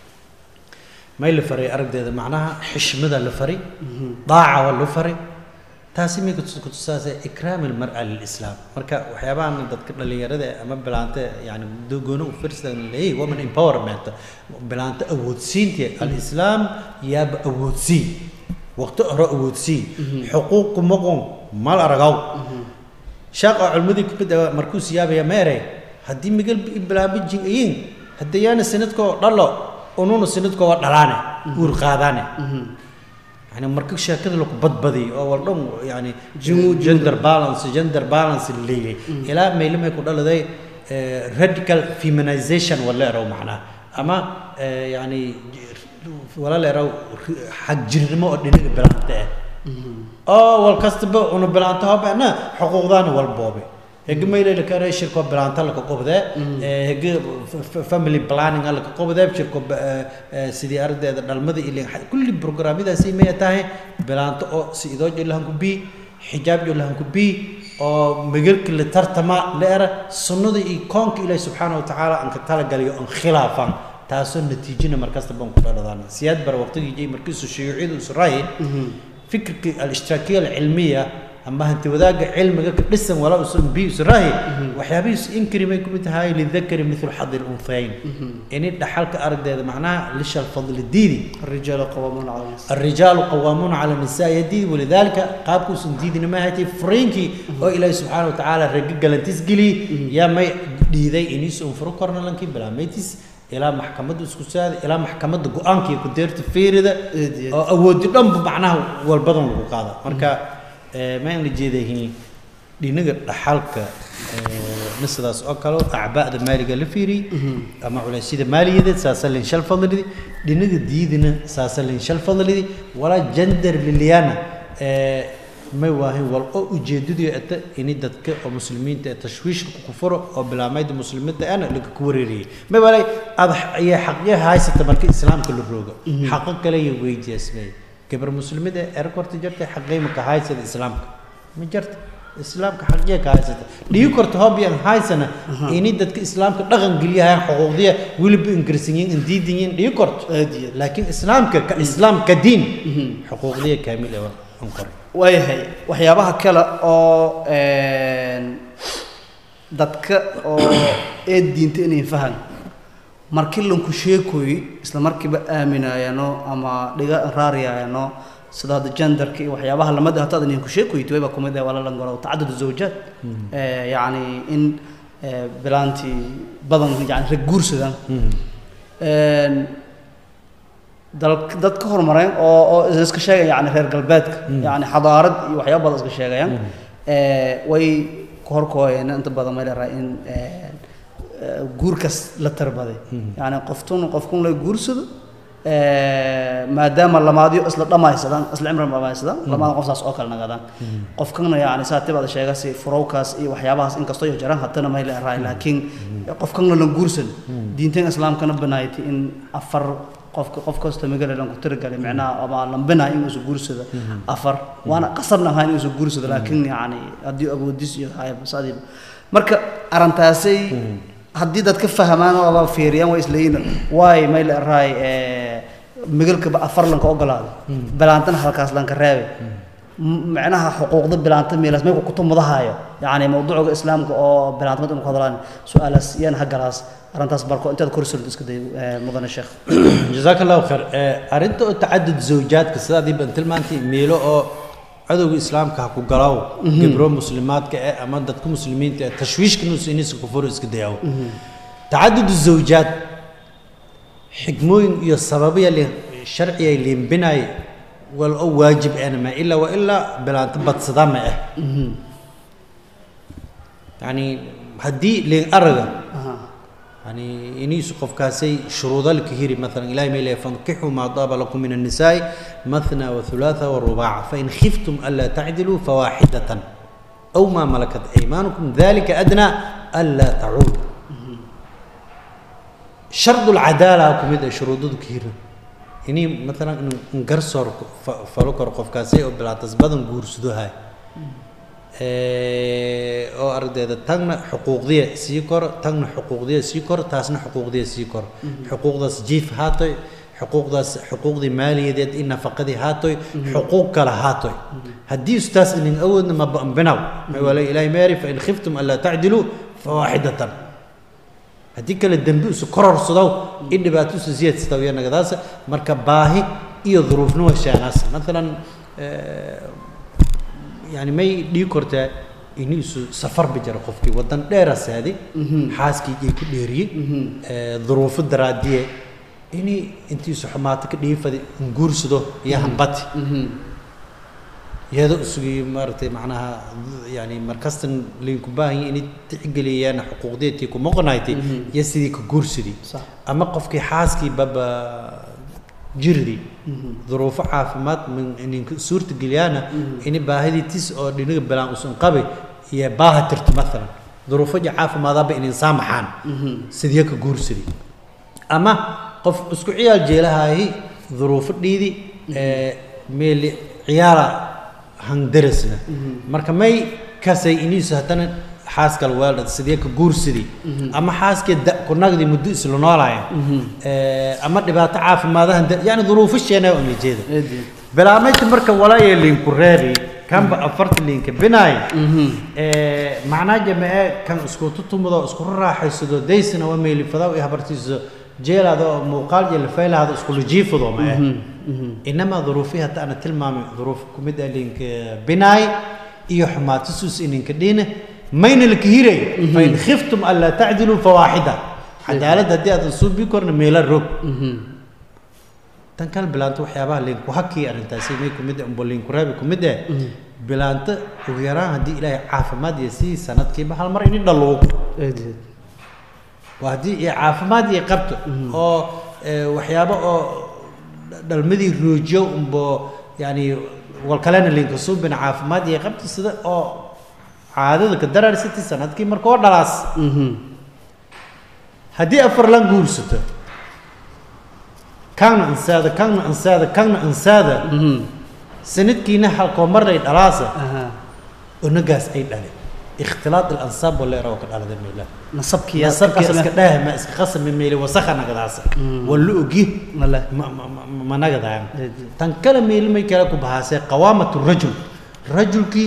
may la faray aragdeeda macnaha xishmada la fari daaca waa la fari taasi may kutus- kutusaasay ikraam almar'a lilislaam marka waxyaabahan dadka dhalinyarada ama bilaanta yani gooni u firsan leeyahy woman empowerment bilaanta awoodsiinta alislaam yaaba awoodsii waqti hore awoodsii xuquuqu maqon mal aragaw shaaqa culmadii kumid ah markuu siyaabaya meere haddii migal bilaaba jingayin haddayaana sanadkoo dhalo ununa sanadkoo waa dhalaane uur qaadaane يعني مركز شاكد لك بدبدي او ولدن يعني جندر بالانس جندر بالانس الليلي الى ما لما يكون له ذي راديكال فيمينايزيشن ولا رو معناه اما آه، يعني ولا لا رو حق جرمه دين بلانته اه والكستب انه بلانته بنا حقوقنا والبوبي هيك ما يلي لك انا شركه بلانتا لك قبده هيك فاميلي بلاننج لك قبده شركه سيدي ارد دلمده اللي كل بروجراميدا سي ما تاهي بلانتا او سيدو جلهم كبي حجاب جلهم كبي oo magalka la tartama la era sunnada iyo koonka ilaahi subxaana wa tacaala aan ka talagalayo aan khilaafan taasoo natiijina markasta baan ku dhaladaan siyaad bara waqtigii jay markiisu shuyuuciyadu israa'iil fikirka al-ishtiraakiya alcilmiya ama hanti wadaagga cilmiga ka dhisan walaa usan bi israahi waxyaabihiisu inkari may kumid tahay lidakari mithlu xadi lunhayn ini dhaxalka aragdeeda macnaha lishal fadli diidi الرجال قوامون على النساء الرجال قوامون على النساء يدي ولذلك قابكو سنديد ما هاتي فرينكي او الهي سبحانه وتعالى رجع لنتس جلي يا ما ديدي انيس انفرو كورنا لنكي بلا ميتس الى محكمه اسكساد الى محكمه قوانكي كديرت فيرده إيدي. oo awoodi dhanba macnaha walbadan lagu qaada marka eh, ma aan jeedahay dhinaga dhaxalka eh, sidaas oo kale acbaada maaliga la fiiri ama culeysyada maaliyadeed saasa lin shal fadlidi dhinaga diidina saasa lin shal fadlidi walaa gender liliana eh, may waahin wal oo ujeedadii ata ini dadka oo muslimiinta ee tashwiishka ku furo oo bilaamayda muslimiinta ana laga ku wareeriyay may walay ad ayaa xaqyaha haysata marka islaamka la rooga xaqo kale iyo weydiismay gabar muslimada ee erkorta jirta xaqay ma ka haysata islaamka ma jirta islaamka xaqyah ka haysata dhigi korta hobyan haysana ini dadka islaamka dhaqan geliyahay xuquuqdiya weliba ingirisinyin indiidinyin dhigi korto aad iyo aad. laakiin islaamka ka islaamka diin xuquuqdiya kaamil ah aan qoray waayahay waxyaabaha kale oo een, dadka oo ee diinta inay fahan markii lanku sheekoy isla markiiba aaminaayano ama dhiga raariyaayano sida hadda genderka iyo waxyaabaha lamada hata adan ku sheekoyti wayba kumid ah wala lan garo tacadud zawjaad ee yacni in ee, bilaantii badan yani rag guursadaan een dal dad ka horumareen oo oo iska sheegaya yani reer galbeedka yani xadaarad iyo waxyaabo badan iska sheegayaan ee way ka horkooyeen inta badan may leedahay in ee, ee, guurkaas la tarbaday yani qoftun qofkun la guursado ee, maadaama lamaadyo isla dhamaysadaan isla cimri dhamaysadaan lamaada qof saas oo kale nagadaan qofkana yani saa tibada sheegasi furowkaas iyo waxyaabahaas inkastoo iyo jiraan hatana may leedahay laakiin qofkana la guursan diintan islaamkana banaaytay in afar qofka qof kasta magala lan ku tiragalay macnaha ama lambina in uu guursado afar waana qasabna ahaan in uu guursado laakiin yani haddii awoodis iyo hayb saadiib marka arintaasay haddii dad ka fahmaan oo aba fiiriyaan way isleeyihiin waay may la raay ee migalkaba afar lanka ogolaaday bilaantana halkaas lanka reebay M- macnaha xuquuqda bilaanta meelaas may ku kutumadahayo yani mawduuca islaamka oo bilaantamada inu ku hadlaan su-aalaas iyana hagalaas arrintaas barko intaad korsulid iska day ee, mudane sheekh jazaaka allahu khayr ee arrinta oo tacadud zawjaadka sidaadii baan tilmaantay meelo oo cadowga islaamka ha ku galaw gabro muslimaadka eh ama dadka muslimiinta eh tashwiishka nus inisa kufuro iska dayaw tacadud zawjaad xigmooyin iyo sababaya li sharciya liimbinay wal oo waajib ana ma ilaa wa ilaa bilaanta badsada ma ah yani haddii liin araga Aha. يعني إنيس قف كاسي شروط الكهير مثلا إلهي ميلي فانكحوا ما طاب لكم من النساء مثنى وثلاثة والرباع فإن خفتم ألا تعدلوا فواحدة أو ما ملكت أيمانكم ذلك أدنى ألا تعودوا شرط العدالة كم شروط الكهير إني مثلا نقرصر فلوكر قف كاسي أو بلا تزبدن قورسدو هاي ee, oo ardayda tagna xuquuqdiya sii koro tagna xuquuqdiya sii koro taasna xuquuqdiya sii koro xuquuqdaas jiif haatoy xuquuqdaas xuquuqdii maaliyadeed in nafaqadii haatoy xuquuq kale haatoy haddii istaas inin awoodna ma bambinaw wala ilaahay meeri fain khiftum anlaa tacdiluu fawaaxidatan haddii kale dembi isu kororsadow in dhibaato isu siyaadsadow iyo nagadaasa marka baahi iyo duruufna waa sheegaasa maalan ee, يعني ما يدي كرتا إني سو سفر بجرا قفكي ودن دير سادي حاسكي جي كديري آه ظروف الدرادية إني أنتي سو حماتك دي فدي نقول سدو يا همبتي يهدو سوي مرتي معناها يعني مركزتن لين كباهي إني تعقلي أنا حقوق ديتي كمقنايتي يسدي كجورسدي صح. أما قفكي حاسكي بابا jirdii duruufo caafimaad min ininka suurta geliyaana ini baahidii tis oo dhinaga balaan usan qabay iyo baaha tirto maalan duruufo ja caafimaadaaba inin saamaxaan sidee ka guursadi ama qof isku ciyaal jeelahaahi duruufo dhiidi meeli ciyaala handarasna marka may kasay iniisu haddana xaaskal weeldhad sidee ka guursadi ama xaaskee da ku nagdi muddo isla noolaaya ama dhibaato caafimaadahan yani duruufo sheenaa uma jeeda Eedii. bilaamaynta marka walaaya liinku reeri kanba afarta liinka binaay macnaa jamee kan isku tutumudo isku raaxaysado daysana waa meelifada i habartiiso jeelaada oo muuqaal iyo lafaylahaada isku lajiifado ma eh inamaa duruufihi hadda ana tilmaamay duruuf ku mid ah liinka binaay iyo xumaatisuus ininka dhiine mayna laka hiray fain khiftum an laa tacdiluu fawaaxida cadaalad haddii aadan suubi korna meela rog tan kale bilaanta waxyaabaha liinku hakii arrintaasi may ku mid umbo liinku raabi ku mid eh bilaanta ugu yaraan haddii ilaahay caafimaad iyo sii sanadkiiba hal mar ini dhaluugo Eedii. waa haddii iyo caafimaad iyo qabto oo eh, waxyaabo oo dhalmadii roojiyo umbo yani walkalena liinka suubina caafimaad iyo qabto sida oo caadada ka daraarsati sanadkii marka oo dhalaas Mhm. haddii afar lan guursato kaagna ansaada kaagna ansaada kaagna ansaada Mhm. sanadkiina halkoo marnay dhalaasa Aha. onagaas ay dhale ikhtilaad alansaab oo leera oo ka dhalada meela nasabkii nasabkii iska dhaah ma iska qasami meeli wasakha nagadaasa waa la ogi male ma ma- ma- ma nagadaan Eedii. tan kale meeli may kale ku bahaasee qawaamatu rajul rajulkii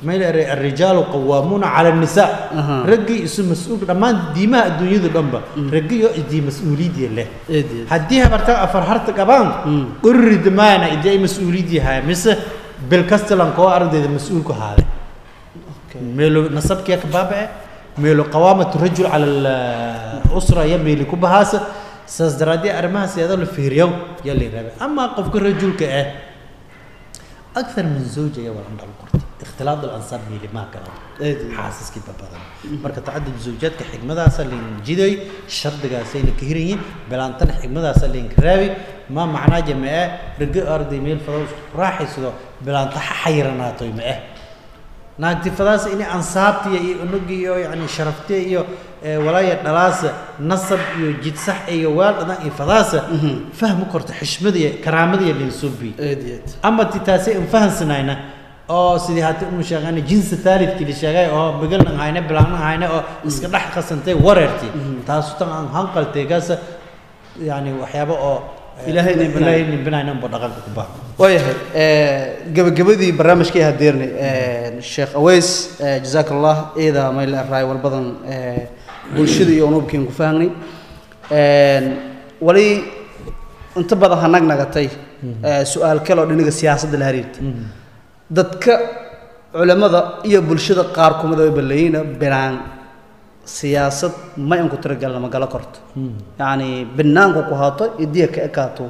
mayl eray arrijaalu qawaamuuna cala annisaa Aha. raggii isu mas-uul dhammaan diimaha adduunyadu dhanba raggiyo idii mas-uuliyadii leh eed eed haddii habarta afar harta qabaan Mm. urrid maana idii ay mas-uuliyad yahay mise bil kastalan koo ardayda mas-uul ku haaday meelo nasabkiya ka baabace meelo qawaamatu rajul cala alusra ya meeli ku bahaasa saas daraadee arrimahaas iyadoo la fiiriyo yaa la yidhahda amaa qofka rajulka ah akthar min zawja ayaa wala dhal qortay ikhtilaad alansaar meeli maa gala eed eed xaasaskii badan marka tacadud zawjaadka xigmadaasa layn jiday shardigaasayna ka hirayin bilaantana xigmadaasa layn ka raabi ma macnaa jamee rage arday meel fadow raaxaysado bilaanta ha xayiranaato ma ah naagti fadaasa inay ansaabtiya iyo unugii iyo yani sharaftiya iyo eh, walaaya dhalaasa nasab iyo jidsax iyo waal dhadan iyo fadaasa fahmi korta xishmadiya karaamadiya layn soo biy eed eed ama ti taasi aan fahansanayna oo sidii hati unu sheegana jinsi taalidkii la sheegay oo bigalna hayna bilaana hayna oo iska dhex qasantay wareerti taasu tan aan hanqaltay gaasa yani waxyaabo oo eh, Ilaahay nin binaayo. ilaahay nin binaayo ba dhaqanka ku baa waayahay gabagabadii barnaamijkii hadeernay sheekh aweys jazaak allah iyada mayl raay walbadan eh, bulshada iyo unubkiin ku fahnay wali inta badan ha nag nagatay eh, su-aal kale oo dhinaga siyaasadda la xiriirta dadka culimada iyo bulshada qaar kumida way balleeyina bilaan siyaasad ma inku tiragalna ma gala korto yacni banaanku ku haato idiya ka ekaato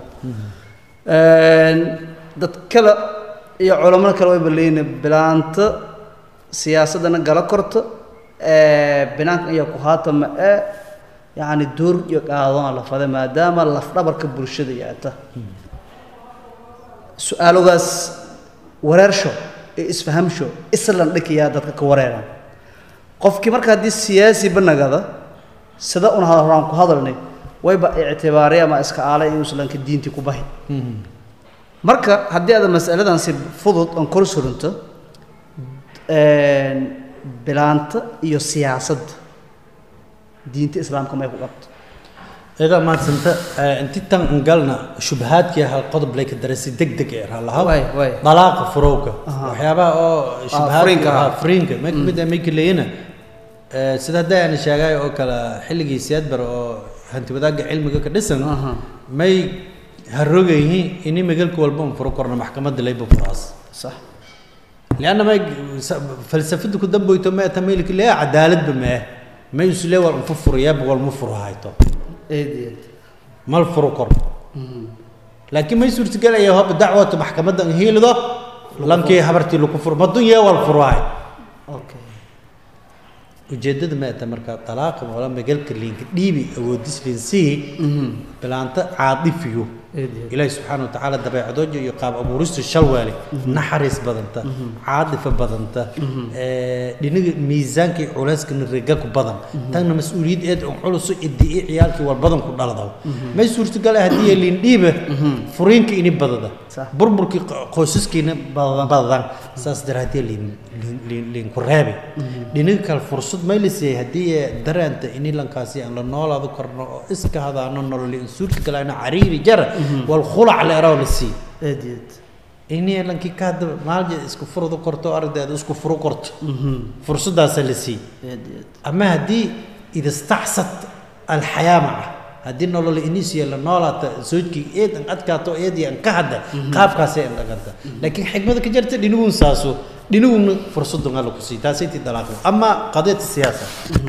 dad kale iyo culamada kale way balleeyina bilaanta siyaasaddana gala korto binaanka iyo ku haata ma ee yacni door iyo qaadona la fada maadaama lafdhabarka bulshada iyo ata su-aalogaas wareersho ee isfahamsho islan dhikiyaa dadka ka wareeraan qofkii marka haddii siyaasi banagada sida un horaan ku hadalnay wayba ictibaari ama iska aalay in islanka diintii ku bahi marka haddii aad masaladan si fudud aan kor surinto bilaanta iyo siyaasadda diinta islaamka may ku qabto ida maadsanta inti tan galna shubhaadkii hal qodob lay ka darasi deg deg ee raalaha Waay, waay. dalaaqa furowga Aha. waxyaabaha oo furiinka ah. shubhaadka furiinka ma kamid ah mayka leeyina sida hadda aan sheegay oo kale xilligii siyaadbar oo hanti wadaagga cilmiga ka dhisan Aha. may harogayihiin ini magalka walba un furo korna maxkamadda layba furaas sax lianna may falsafada ku damboyto ma tamaylik lee cadaaladba ma ah may islee wal unfu furayaaba wal mu furo hayto eed eed mal furo kor laakiin may suurtagelaya haba dacwata maxkamadda an hiilido lankii habartii lagu furo madun yee wal furaay okay ujeeddada ma ata marka talaaqa wala magalka liinka dhiibi awoodis liinsii bilaanta caadifiyo eed eed ilaahi subxaana watacaala dabeecadooja iyo qaab abuurista shalwaale naxariis badanta caadifa badanta ee, dhinaga miisaanka iyo culeyskana riga ku badan tanna mas-uuliyad eed on culuso idii ciyaalkii war badan ku dhaladaw may suurtagal ah haddii liin dhiiba furiinka ini badada Sax. burburkii qo- qoysaskiina badan badan saas daraadee liin liin- liin liin ku reebi dhinaga kale fursad may la siiyey haddii ee dareenta ini lankaasi aan la noolaado karno oo iska hadaano nolol in suurtagalana cariiri jara wal khulac la eraw la sii eed eed ini lankii ka hadda maalja isku furdo korto ardayda isku furo korto fursadaasa la sii eed eed ama haddii ida istacsat alxayaa maca haddii nolol inisiya la noolaata soojkii eed an adkaato eedii an ka hadda qaabkaasay an dhaqanta laakiin xikmada ka jarta dhinigun saaso dhiniguna fursadun alla ku sii taasay ti dalaaqo ama qadiyata siyaasa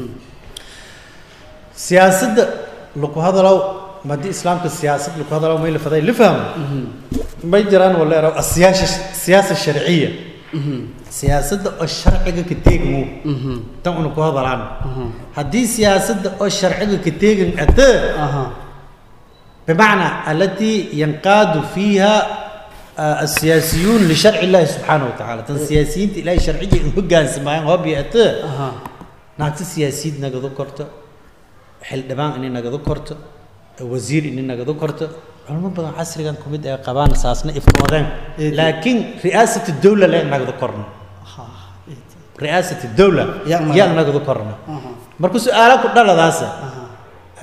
siyaasadda laku hadalow haddii islaamka siyaasad laku hadalow may la faday la fahmo may jiraan wala eraw asiyaasha siyaasa sharciya siyaasadda oo sharciga ka teegmo tan una ku hadalaan haddii siyaasadda oo sharciga ka teegan ate aha بمعنى التي ينقاد فيها آه، السياسيون لشرع الله سبحانه وتعالى تن سياسيين إلهي شرعية هجان سماعين هو بيأته aha ناقص سياسيين نقدو كرته حل دبان إني نقدو كرته وزير إني نقدو كرته علماء بدن عصر كان كوميد قبان أساسنا إفتوادين إيه. لكن رئاسة الدولة لا نقدو كرنا aha eed رئاسة الدولة يا ما- يا نقدو كرنا aha مركو سؤالك كدلا داسة aha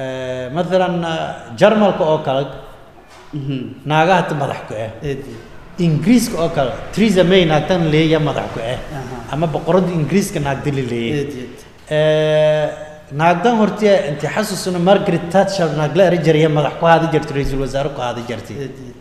مثلا جرمالك أو كالك mhm naagaha ta madax ku ah eed eed ingiriiska oo kale theresa may naagtan leeya madax ku ah Aha. ama boqoradda ingiriiska naagdali leeyay eed eed naagdan hortee inti xasusuna margaret thatcher naagla eri jiraya madax ku haadi jirtay ra-iisul wasaare ku haadi jirtay eed eed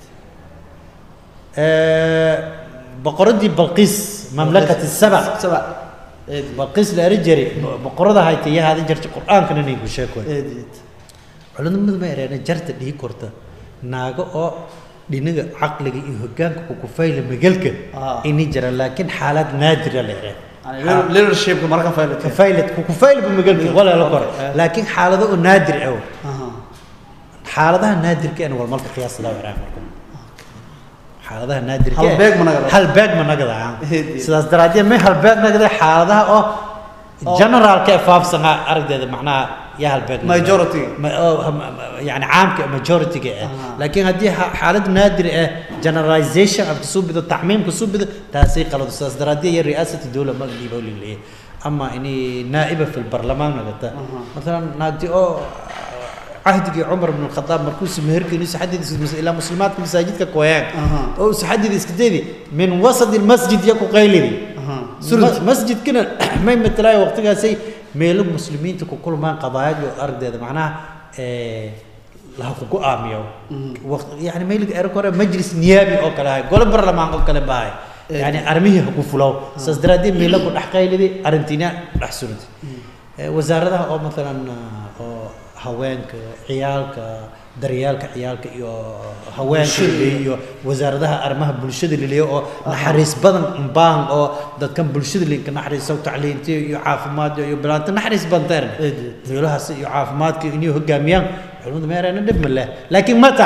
boqoradii balqiis mamlakati saba saba eed balqiis la eri jiray boqorada haytay iyo haadi jirtay qur-aankana inay ku sheekoy eed eed culimadu ma ereena jarta dhihi korta naago oo dhinaga caqliga iyo hogaanka kukufayla magalka Ah. ini jira laakiin xaalad naadira la ereen yani leadershipka marka faylat kufaylat kukufayla magalka wala la kor Eh. laakiin xaalado oo naadir ah aha xaaladaha naadirka aan walmalka qiyaasada waraa marka xaaladaha naadirka Hal beeg ma nagada? hal beeg ma nagada ah. Hedi. sidaas daraaddeed may hal beeg nagada xaaladaha oo generalka ee faafsana aragdeeda macnaha yaa hal beeg nagada. Majority. Ma- oo, ma- ma- yani caamka majority-ga ah Aha. laakiin haddii xa- xaalad naadir ah generalization aad kasoo bido tacmiim kasoo bido taasay qalado sidaas daraaddeed iyo ri'aasati dowla ma dhiiba leeyahay ama inay naa'iba fi lbarlamaan nagata Aha. مثلا ناقدي او عهدي عمر بن الخطاب مركوس مهرك نيس حدد الى مسلمات في مساجدك كويان أها. او سحدد اسكديدي من وسط المسجد يكو قيلي aha سرد مسجد كنا ما يمتلاي وقتها سي ميلو مسلمين تكو كل ما قضايا الارض هذا معناها إيه لها كوكو اميو وقت يعني ما يلقى اركور مجلس نيابي او كلا قول برلمان او كلا باي يعني ارميه حكو فلو ساسدرادي ميلو كو دحقيلدي ارنتينا دحسرت wasaaradaha oo maalan oo haweenka ciyaalka daryaalka ciyaalka iyo haweenka iyo wasaaradaha arrimaha bulshada liliyo oo naxariis badan baan oo dadkan bulshada linka naxariiso tacliinta iyo caafimaad iyo bilaanta naxariis banteer Eed. meelahaas iyo caafimaadka inay hogaamiyaan culimadu ma yarayna dhib ma leh laakiin mata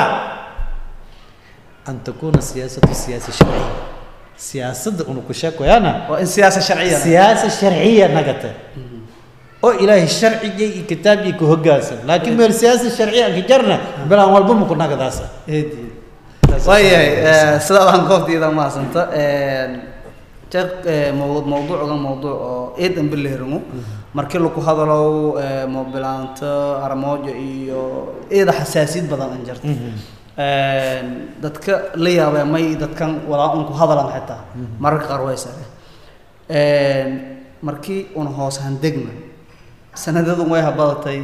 an takuna siyaasatu siyaasa sharciya siyaasadda unu ku sheekoyaana waa in siyaasa sharciya siyaasa sharciya nagata oo ilaahay sharciga iyo kitaabkii ku hoggaansan laakiin meel siyaasa sharciya anka jarna bilaan walba ma ku nagadaasa eed eed waayahay sidaa waan goobtayda mahadsanta jeeq mawduuc mawduucgan mawduuc oo eed an bileerimo markii lagu hadalow mobilaanto armoojo iyo eeda xasaasiyad badan an jirta dadka la yaabee may dadkan walaa un ku hadalan xitaa mararka qaar way sare markii una hoos handegna sanadadun way habadatay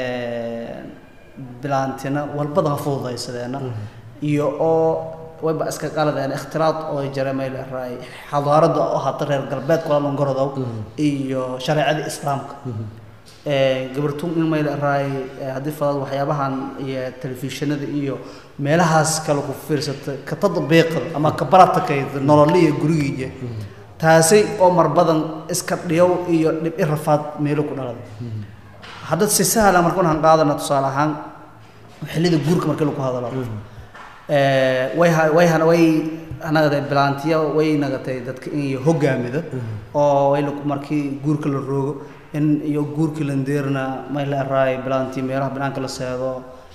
bilaantina walbadan fududaysadeena iyo oo wayba iska qaladeen ikhtiraad oo jira meel raay xadaarada oo hata reer galbeed kula longorodow iyo shareecada islaamka gabartun in meel raay haddii fadad waxyaabahan iyo telefishinada iyo meelahaas kale ku fiirsata ka tadbiiqda ama ka baratakayda nololiya gurigiija taasi oo mar badan iska dhiyow iyo dhib i rafaad meelo ku dhalada hadda si sahla markaan han qaadana tusaale ahaan xillida guurka markii lagu hadalo way way way anagatay bilaantiya way nagatay dadka in iyo hogaamida oo way markii guurka la roogo in iyo guurkii la ndeerna may la araay bilaantii meelaha banaanka la seedo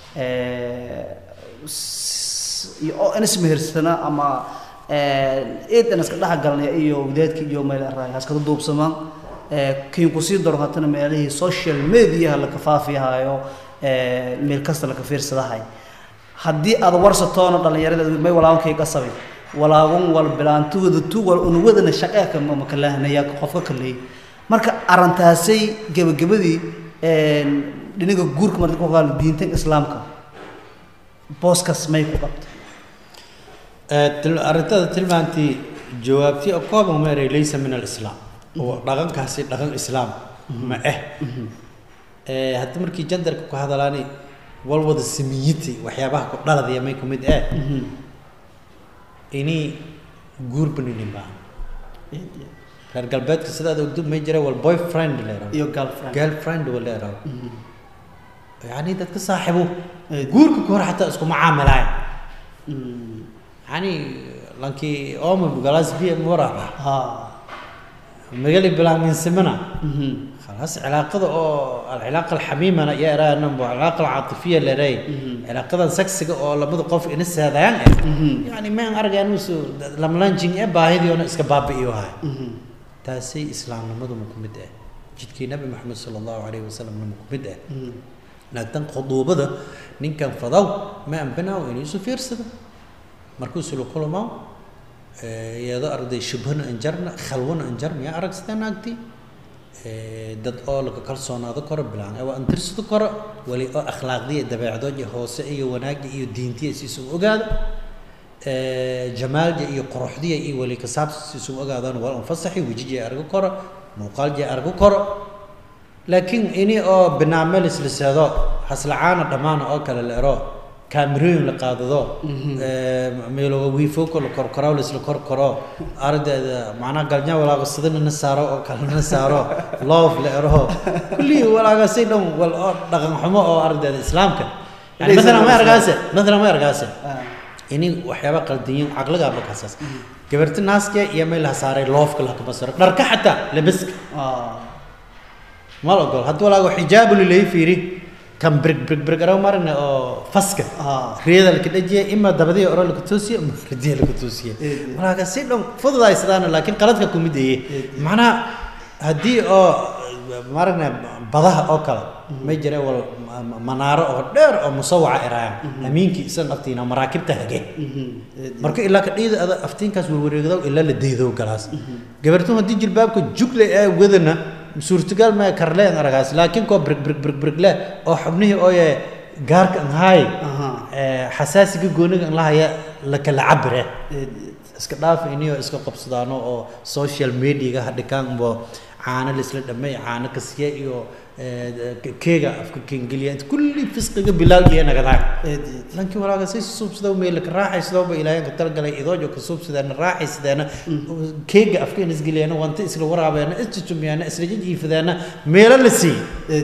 iyo oo in ismehersana ama eedan iska dhex galnay iyo wadaadkii iyo may la araay haskada duubsamaan kiin kusii daro hatana meelihii social mediaha la kafaafiyahaayo meel kasta la ka fiirsadahay haddii aad warsatoona dhallinyarada may walaabankay qasabay walaaban wal bilaantooda tu wal unuwadana shaqeeka ma kalaahnaya qofka kaleey marka arrintaasay gebagabadii dhinaga guurka marka ku qaal diintan islaamka booskas may ku qabta arrintada tilmaantii jawaabtii oo kooban meeray laysa min alislaam oo dhaqankaasi dhaqan islaam ma ah hadda markii jandarka ku hadalaani walwada samiyiti waxyaabaha ku dhaladaya may ku mid ah ini guurbaninin baa reer galbeedka sidaad ogdo may jira wal boyfriend leero iyo girlfriend girlfriend wa leero yani dadka saaxibo guurka ka hor xataa isku macaamilaay yani lankii oma galas bi muraba ha magali bilaa min simana خلاص علاقة أو العلاقة الحميمة أنا يا رأي نمبر العلاقة العاطفية اللي رأي علاقة سكسك أو لما تقف إنس هذا يعني يعني ما أرجع نوسو لما لانجين أبا هذي أنا إسكباب إيوها تاسي إسلام لما دو مكمد جد كي نبي محمد صلى الله عليه وسلم لما مكمد لكن خطوبة ده نين كان فضاو ما أنبنا وإن يوسف يرسد مركوس له كل ما iyadoo arday shubhana anjarna khalwana anjar miyaa arag sidee naagti dad oo laga kalsoonaado karo bilaan waa antirsado karo wali oo akhlaaqdiya dabeecdooja hoose iyo wanaagga iyo diintiya siisun ogaado jamaalja iyo quruxdiya iyo wali kasaabsi siisun ogaadaan waa anfasaxi wejijay argo karo muuqaaljay argo karo laakiin ini oo binaamel isliseedo haslacaana dhammaana oo kale la ero kaamirooyin la qaadado meeloga wiifowka la korkoro laisla korkoro ardeeda macnaha galnya walaago sidana saaro oo kalena saaro loof la eraho kullii walaagasi dhan wal oo dhaqan xumo oo ardeeda islaamka yani maalan ma argaase maalan ma argaase ini waxyaaba qaldiyin caqliga ba kasaas gabarti naaska iyo meel la saaray loofka la ka basaro dharka xataa labiska ma la ogol haddii walaago xijaabu lilahi fiiri kan brig brig brig araw marina oo faska riyada laka dhajiya ima dabadiya oro laka toosiya ima ridiya laka toosiya walaaga si dhan fududaysadaana laakiin qaladka kumid eye macnaha haddii oo maragna badaha oo kale may jira wal manaaro oo dheer oo musawaca iraayan amiinkii isan aftiina maraakibta hage marka ilaa ka dhiida ada aftiinkaas warwareegdow ilaa la deydow galaas gabartu haddii jilbaabka jugle ee wadana suurtagal ma karleen aragaas laakiin koo brig brig brig brig leh oo xubnihii ooye gaarka an haay xasaasiga gooniga an lahaya la kala cabire iska dhaaf iniyo iska qabsadaano oo social mediaga hadhikaan bo caano laisla dhamay caano kasiya iyo keega afka kengeliya inta kulli fisqiga bilaal iyo nagadaa lankii walaaga say suubsada meel ka raaxaysadooba ilaahay ka talgalay idoojo ka suubsadeena raaxaysadeena keega afka in isgeliyaana wanta isla waraabeena isjujumiyaana isla jijiifadeena meelo la sii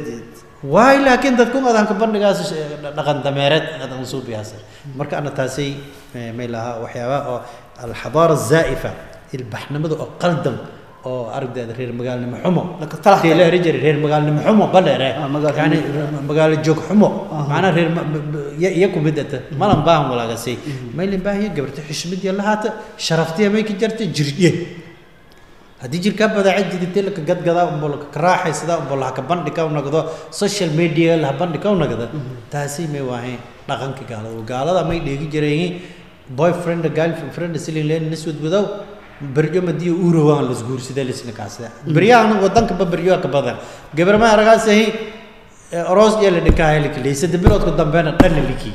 waay laakiin dadku adan ka bandhigaas dhaqan dameereed adan suubiyaas marka ana taasay may lahaa waxyaaba oo alxadaara zaa'ifa ilbaxnimada oo qaldan oo aragdeeda reer magaalnimo xumo la eri jiray reer magaalnimo xumo badheere yani magaalo joog xumo macnaha reer iya kumid ata malan baahan walaagasay maylin baahiya gabarta xishmadiya lahaata sharaftiya may ka jarta jirye haddii jirkaa badaaca jiditay laka gadgadaa umbo laka karaaxaysadaa umbo lahaka bandhika u nagdo social media laha bandhika u nagda taasi may waahayn dhaqanka gaalada gaalada may dheegi jirayin boyfriend girlfriend silin leen niswad wadow berjo madiyo uurowaan lasguursada lisna kaasada beryahan wadanka ba beryo ka badan gabar ma aragaasahi aroos iyo la dhikaa helikli sadde biloodka dambeena dhan la liki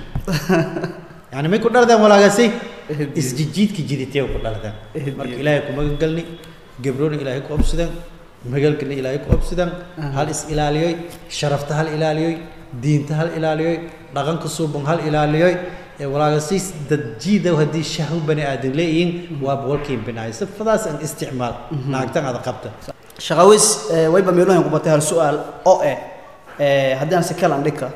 yani may ku dhaladeen walaagasi isjijiidka jiditee ku dhaladeen marka ilaahay ku magan galni gabrona ilaahay ku obsideen magalkana ilaahay ku obsideen hal is ilaaliyoy sharafta hal ilaaliyoy diinta hal ilaaliyoy dhaqanka suuban hal ilaaliyoy walaagasiis dad jiidow haddii shahw bani aadan leeyihiin waa boqolkiin binaay sifadaas aan isticmaal naagtan aad qabta shaqawis wayba meelohan ku batay hal su-aal oo eh haddii aan si kalan dhika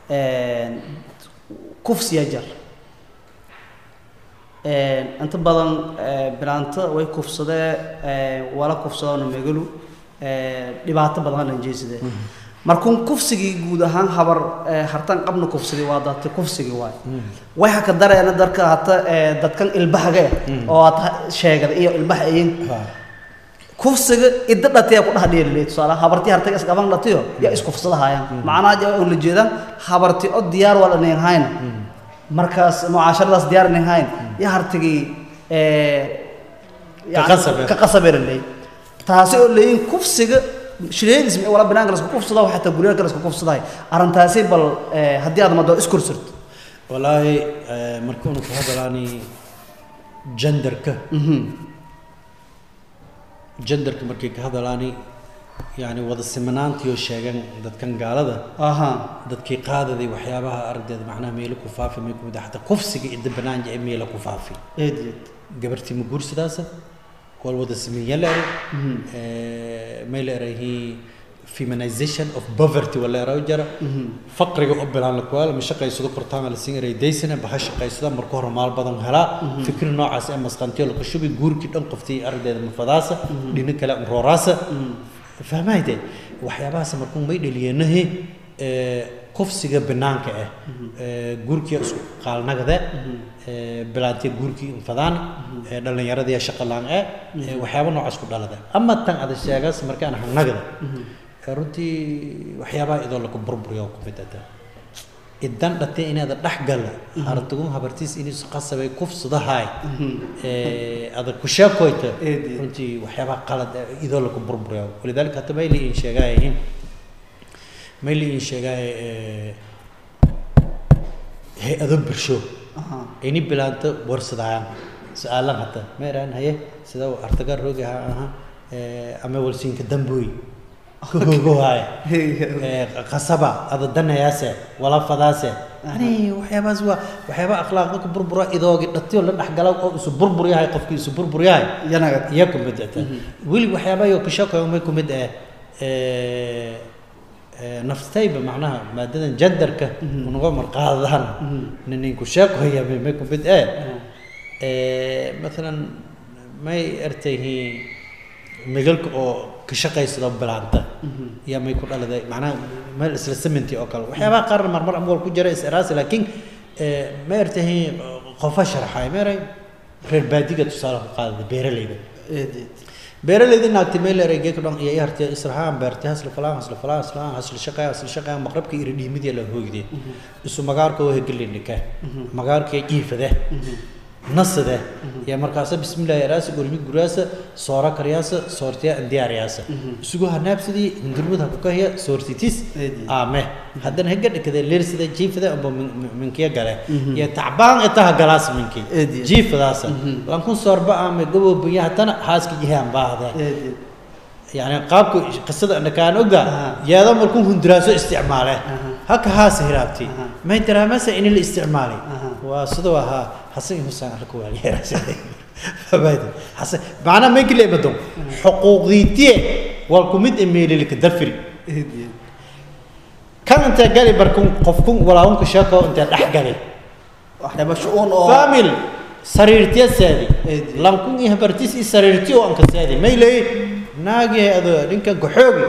kufsiya jar inta badan bilaanta way kufsadee wala kufsadona megalu dhibaato badan halan jeesidee markuun kufsigii guud ahaan habar hartan qabna kufsidi waa dadka kufsigi waay way haka dareena darka hata dadkan ilbahaga oo hata sheegada iyo ilbaha ayin kufsiga idda dhataya ku dhaha dheelilay tusaale habartii hartaga isqaban dhatiyo yaa iskufsadahayaan macnaha oo la jeedaan habartii oo diyaar waa dhanayn hayna markaas mucaasharadaas diyaar dhanayn hayn yaa hartigii ka qasabeeralay taasi oo leeyin kufsiga shireedis wala banaanka la isku kufsado xataa guryaha la isku kufsaday arrintaasi bal haddii aad mado iskursirto walaahi markuunu ku hadalaani genderka genderka markay ka hadalaani yani wada simanaantii oo sheegan dadkan gaalada aha dadkii qaadaday waxyaabaha aragdeeda macnaha meelo ku faafi may kumid xataa kufsiga idda banaanja ee meelo ku faafi eed eed gabartii ma guursadaasa wal wada siminya la eray may la erahi feminization of poverty wala eraw jara faqriga u bilaan la kuwaala ma shaqaysado kortaan la siin eray daysana baha shaqaysada marka hore maal badan helaa fikir noocaas ee masqantiyo la kushubi guurkii dhan qoftii aragdeeda mafadaasa dhina kale rooraasa fahmayde waxyaabahaas markuu may dhaliyeenahi kufsiga banaanka ah guurkii isku qaalnagade bilaantee guurkii infadaan dhallinyaradii shaqa laan eh waxyaaba noocaas ku dhalada ama tan ada sheegaas markaan hanagda runtii waxyaabaha idoo laga burburiyo ku mid ada idan dhatay inaada dhex gala haratugun habartiis inuu qasabay kufsadahay ee ada ku sheekoyta Eedi. runtii waxyaabaha qalad ah idoo lagu burburiyo walidaalika hata mayli in sheegaayihiin mayli in sheegaay ee hay-ado bulsho Aha. ini bilaanta warsadayaan su-aalan hata meeraan haye sida artaga rogi ha aha ee ama walsiinka damboy kugogohaay ee qasaba ada danayaase wala fadaase ani waxyaabahaas waa waxyaaba akhlaaqda ku burbura idoogi dhatiyo la dhexgala oo isu burbur yahay qofkii isu burbur yahay yanaga iyo ku mid ah weli waxyaabaha yo kashaqeeyo may ku mid ah ee ee naftayba macnaha maadadan jandarka unaga marqaadaan nin ku sheekoya may ku mid ah ee مثلا may ertayhiin magalka oo ka shaqaysado bilaanta iyo may ku dhaladay macnaha meel isla seminti oo kale waxyaabaha qaarna marmar amwal ku jira is-iraasi laakiin ee ma ertayhiin qofa sharxay meeray reer baadiga tusaale ku qaadada beeralayda eedeed beeralayda naagti meel ereyge ka dhan iyo ay hartay israhaan beertay hasla falaan hasla falaan hasla hasla shaqay hasla shaqay maqrabka iri dhiimidii la hoogday isu magaarka oo hegelindhika magaarka jiifade nasade ya markaasa bismillaahi raasa gurmi guraasa soora karyaasa soortiya diyaariyaasa isugu hanaabsadii hindurmada ku kahya soortitis Eedi. aame haddana hega dhikade leersida jiifada amba minkiya gale ya tacbaan itaha galaas minki Eedi. jiifadaasa lankun soorba aame gaboobiya haddana haaska jihaan baahde eedeed يعني قابك قصة أنا كان أوجا أها. يا ذا مركون هندراسة استعماله أها. هك هاس هرابتي أها. ما ترى مسا إن الاستعمالي أها. وصدوها حسن حسين ركوا عليه راسي فبعد حسن معنا ما يقول بدهم حقوق ذيتي والكوميد إيميل لك دفري eedeed كان أنت قالي بركون قفكم ولا هم كشاكو أنت أحقالي waxyaaba shu-uun oo فاميل سريرتي سادي إيدي. لانكون يهبرتيس سريرتي وأنك سادي ما يلي ناقي هذا لينك قحوبي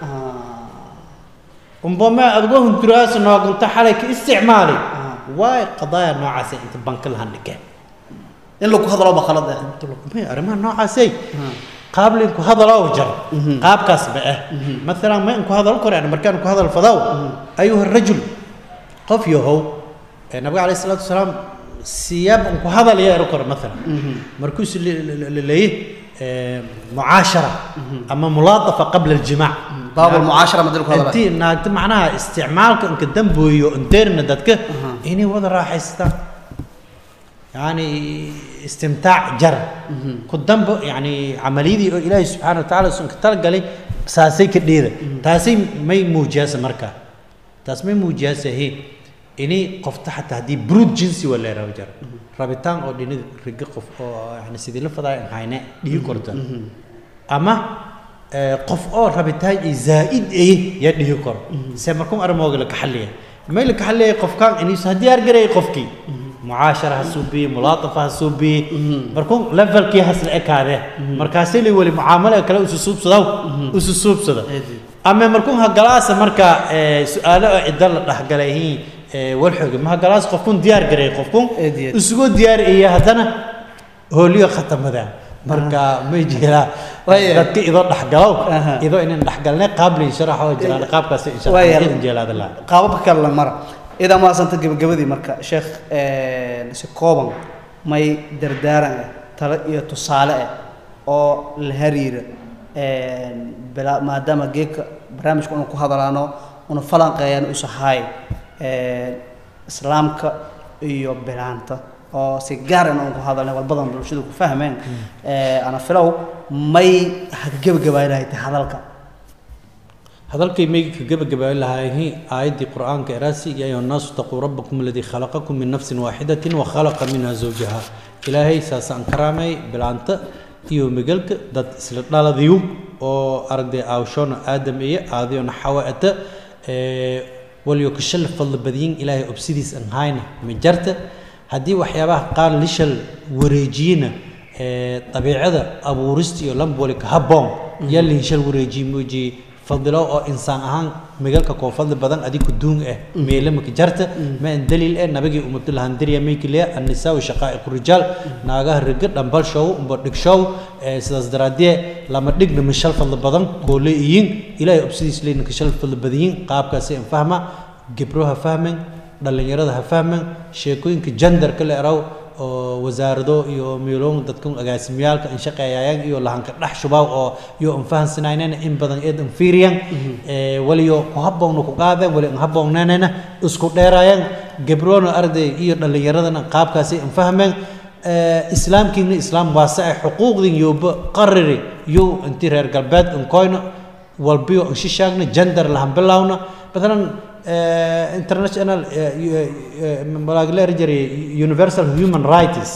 Ah, ربما أدوهم دراسة إنه كنت حالك استعمالي آه. واي قضايا نوعاسي أنت بنك لها نكه in lagu hadlo ba khalad ah أنت لك ما أرمى نوعاسي Ah. قابل إنكو هذا لا وجر قاب كسب إيه مثلا ما إنكو هذا الكور يعني مركان إنكو هذا الفضاء أيها الرجل قف يهو النبي عليه الصلاة والسلام سياب إنكو هذا اللي يركر مثلا مركوس اللي اللي- اللي إيه معاشرة أما ملاطفة قبل الجماع baab almucaashara ma dilku hadla intii naagta macnaha isticmaalka inka damboyo interna dadka inay wada raaxaystaan yani istimtaac jar ku dambo yani camaliyadii oo ilaahay subxaana watacaala usan ka talagalay saasay ka dheeda taasay may muujiyaasa markaa taas may muujiyaasa he inay qofta xataa haddii brood jinsi waa leeraha jar rabitaan oo dhinaga riga qof oo yani sidii la fadaa hayne dhigi korta ama ee, qof oo rabitaan ay zaa'id ay ya dhihi karo se markuu armooga la kaxaliya may la kaxaliya qofkaan inuu sa diyaar garay qofkii mucaashara ha suubiye mulaatafa ha suubiye markuu levelkii has la ekaade markaasay li wali mucaamalo kale usu suubsadaw usu suubsada ama markuu ha galaasa marka ee, su-aalo oo cidda la dhexgalayihiin walxooga ma ha galaas qofkun diyaar garay qofkun Eed iyo eed. isugu diyaar iyo haddana hooliyo khatamada marka may jiraa Waayahay. dadka idoo dhexgalow Aha. idoo inaan dhexgalnay qaabli sharax oo jiraan qaabkaas insha Waayahay. Allah idin jeelaada la qaababka kale la mara idaa maasanta gabagabadii marka sheekh si kooban may dardaaran ah talo iyo tusaale ah oo la hariira bila- maadaama geedka barnaamijka unu ku hadalaano una falanqeeyaan usahaay islaamka iyo bilaanta oo si gaar ah unu ku hadalnay wal badan bulshadu ku fahmeen ana filow may hagabagabaynahay ta hadalka hadalkay mayga ka gabagabaabin lahaayihiin aayaddii qur'aanka eraasi ya ayuha nnaasu taquu rabbakum aladii khalaqakum min nafsin waaxidatin wa khalaqa minha zawjaha ilaahay saasaan karaamay bilaanta iyo megelka dad isla dhaladiyu oo aragday aawshoona aadam iyo aadiyona xawaata walyo ka shal fadli badiyin ilaahay obsidiis aan hayna ma jarta haddii waxyaabaha qaar lishal wareejiyena ee, dabiicada abuurista iyo lamboli ka habboon yaa linshal wareejiye moojiye fadilo oo insaan ahaan migalka koo fadli badan adiku duun ah meelamaka jarta ma an daliil eh nabigii umadu lahandiriya maykiliya annisaau shaqaa'iqu rijaal naagaha riga dhambal show umba dhig show ee sidaas daraadee lama dhigna ma shal fadli badan koole iyin ilaahay obsidiis leynaka shal fadli badiyin qaabkaasi in fahma gibroha fahmen dhallinyarada ha fahman sheekooyinka genderka la eraw oo wasaarado iyo meeloon dadkan agaasimiyaalka an shaqeeyayaan iyo lahanka dhex shubaw oo iyo an fahansanaynan in badan eed an fiiriyan ee waliyo ku habboonna ku qaadeen wali an habboonnanana isku dheeraayaan gabroona arday iyo dhallinyaradana qaabkaasi an fahmeen islaamkiina islaam waase ay xuquuqdin yoba qariri yo intii reer galbeed an koyno walbiyo an shishaagna gender lahan bilawna matalan international malaagleer jiray universal human rights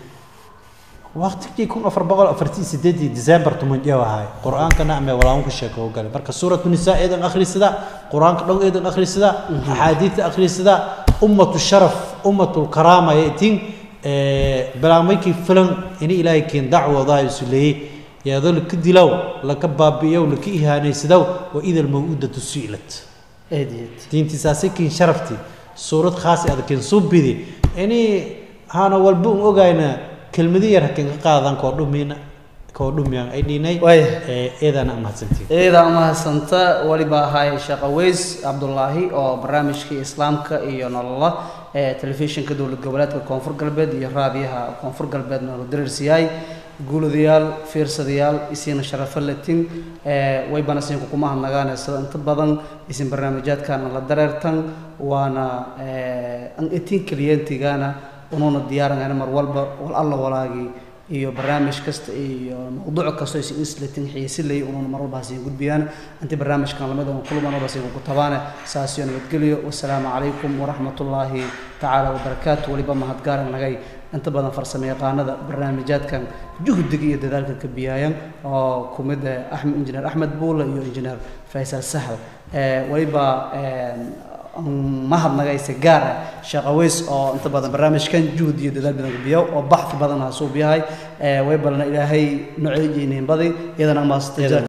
waqtigii kun afar boqol afartii sideedii december tuman jeew ahay qur-aanka nacme walaawan ku sheeko u galay marka suuratu nisaa eedan akhrisada qur-aanka dhow eedan akhrisada axaadiidta akhrisada ummatu sharaf ummatu lkaraama yeetin bilaamaykii filan ini ilaahay keen dacwoodaa isuleeyey yaadoo laka dilow laka baabi'iyow laka ihaanaysadow wa ida almaw'udatu su'ilat diintiisaasi kiin sharafti suurad khaasi adkiin subidi ini hana walba un ogayna kelmadi yar hakin ka qaadan koo dhumina koo dhumiyaan ay dhinay eedana mahadsantiin eedaa mahadsanta waliba ahay sheekh aweys cabdulaahi oo barnaamijkii islaamka iyo nolola ee telefishinka dowlad goboleedka koonfur galbeed iyo raadiyaha koonfur galbeed nolol dareersiyaay guuladayaal fiirsadayaal isiina sharafo latin waybana siinka kuma hadnagaane sida inta badan isin barnaamijyaadkana la dareertan waana an etin kliyentigana unuuna diyaarangana mar walba wal alla walaagii iyo barnaamij kasta iyo mawduuc kasta isin islatin xiisilay unuuna mar walba hasiin gudbiyaan intii barnaamijkan lamida un kulman walba hasiin ku tabaane saasiyo nabadgelyo wasalaamu calaykum waraxmatullaahi tacaala wabarakaatu weliba mahadgaaran nagay inta badan farsamo yaqaanada barnaamijyaadkan juhdiga iyo dadaalka ka biyaayan oo ku mid axmed injineer axmed buule iyo injineer faysal sahal weliba mahadnagayse gaar ah sheekh aweys oo inta badan barnaamijkan juhd iyo dadaal badan ka biyaw oo baxthi badan ha suub yahay way balna ilaahay noceejiiniin badi iyadana maasta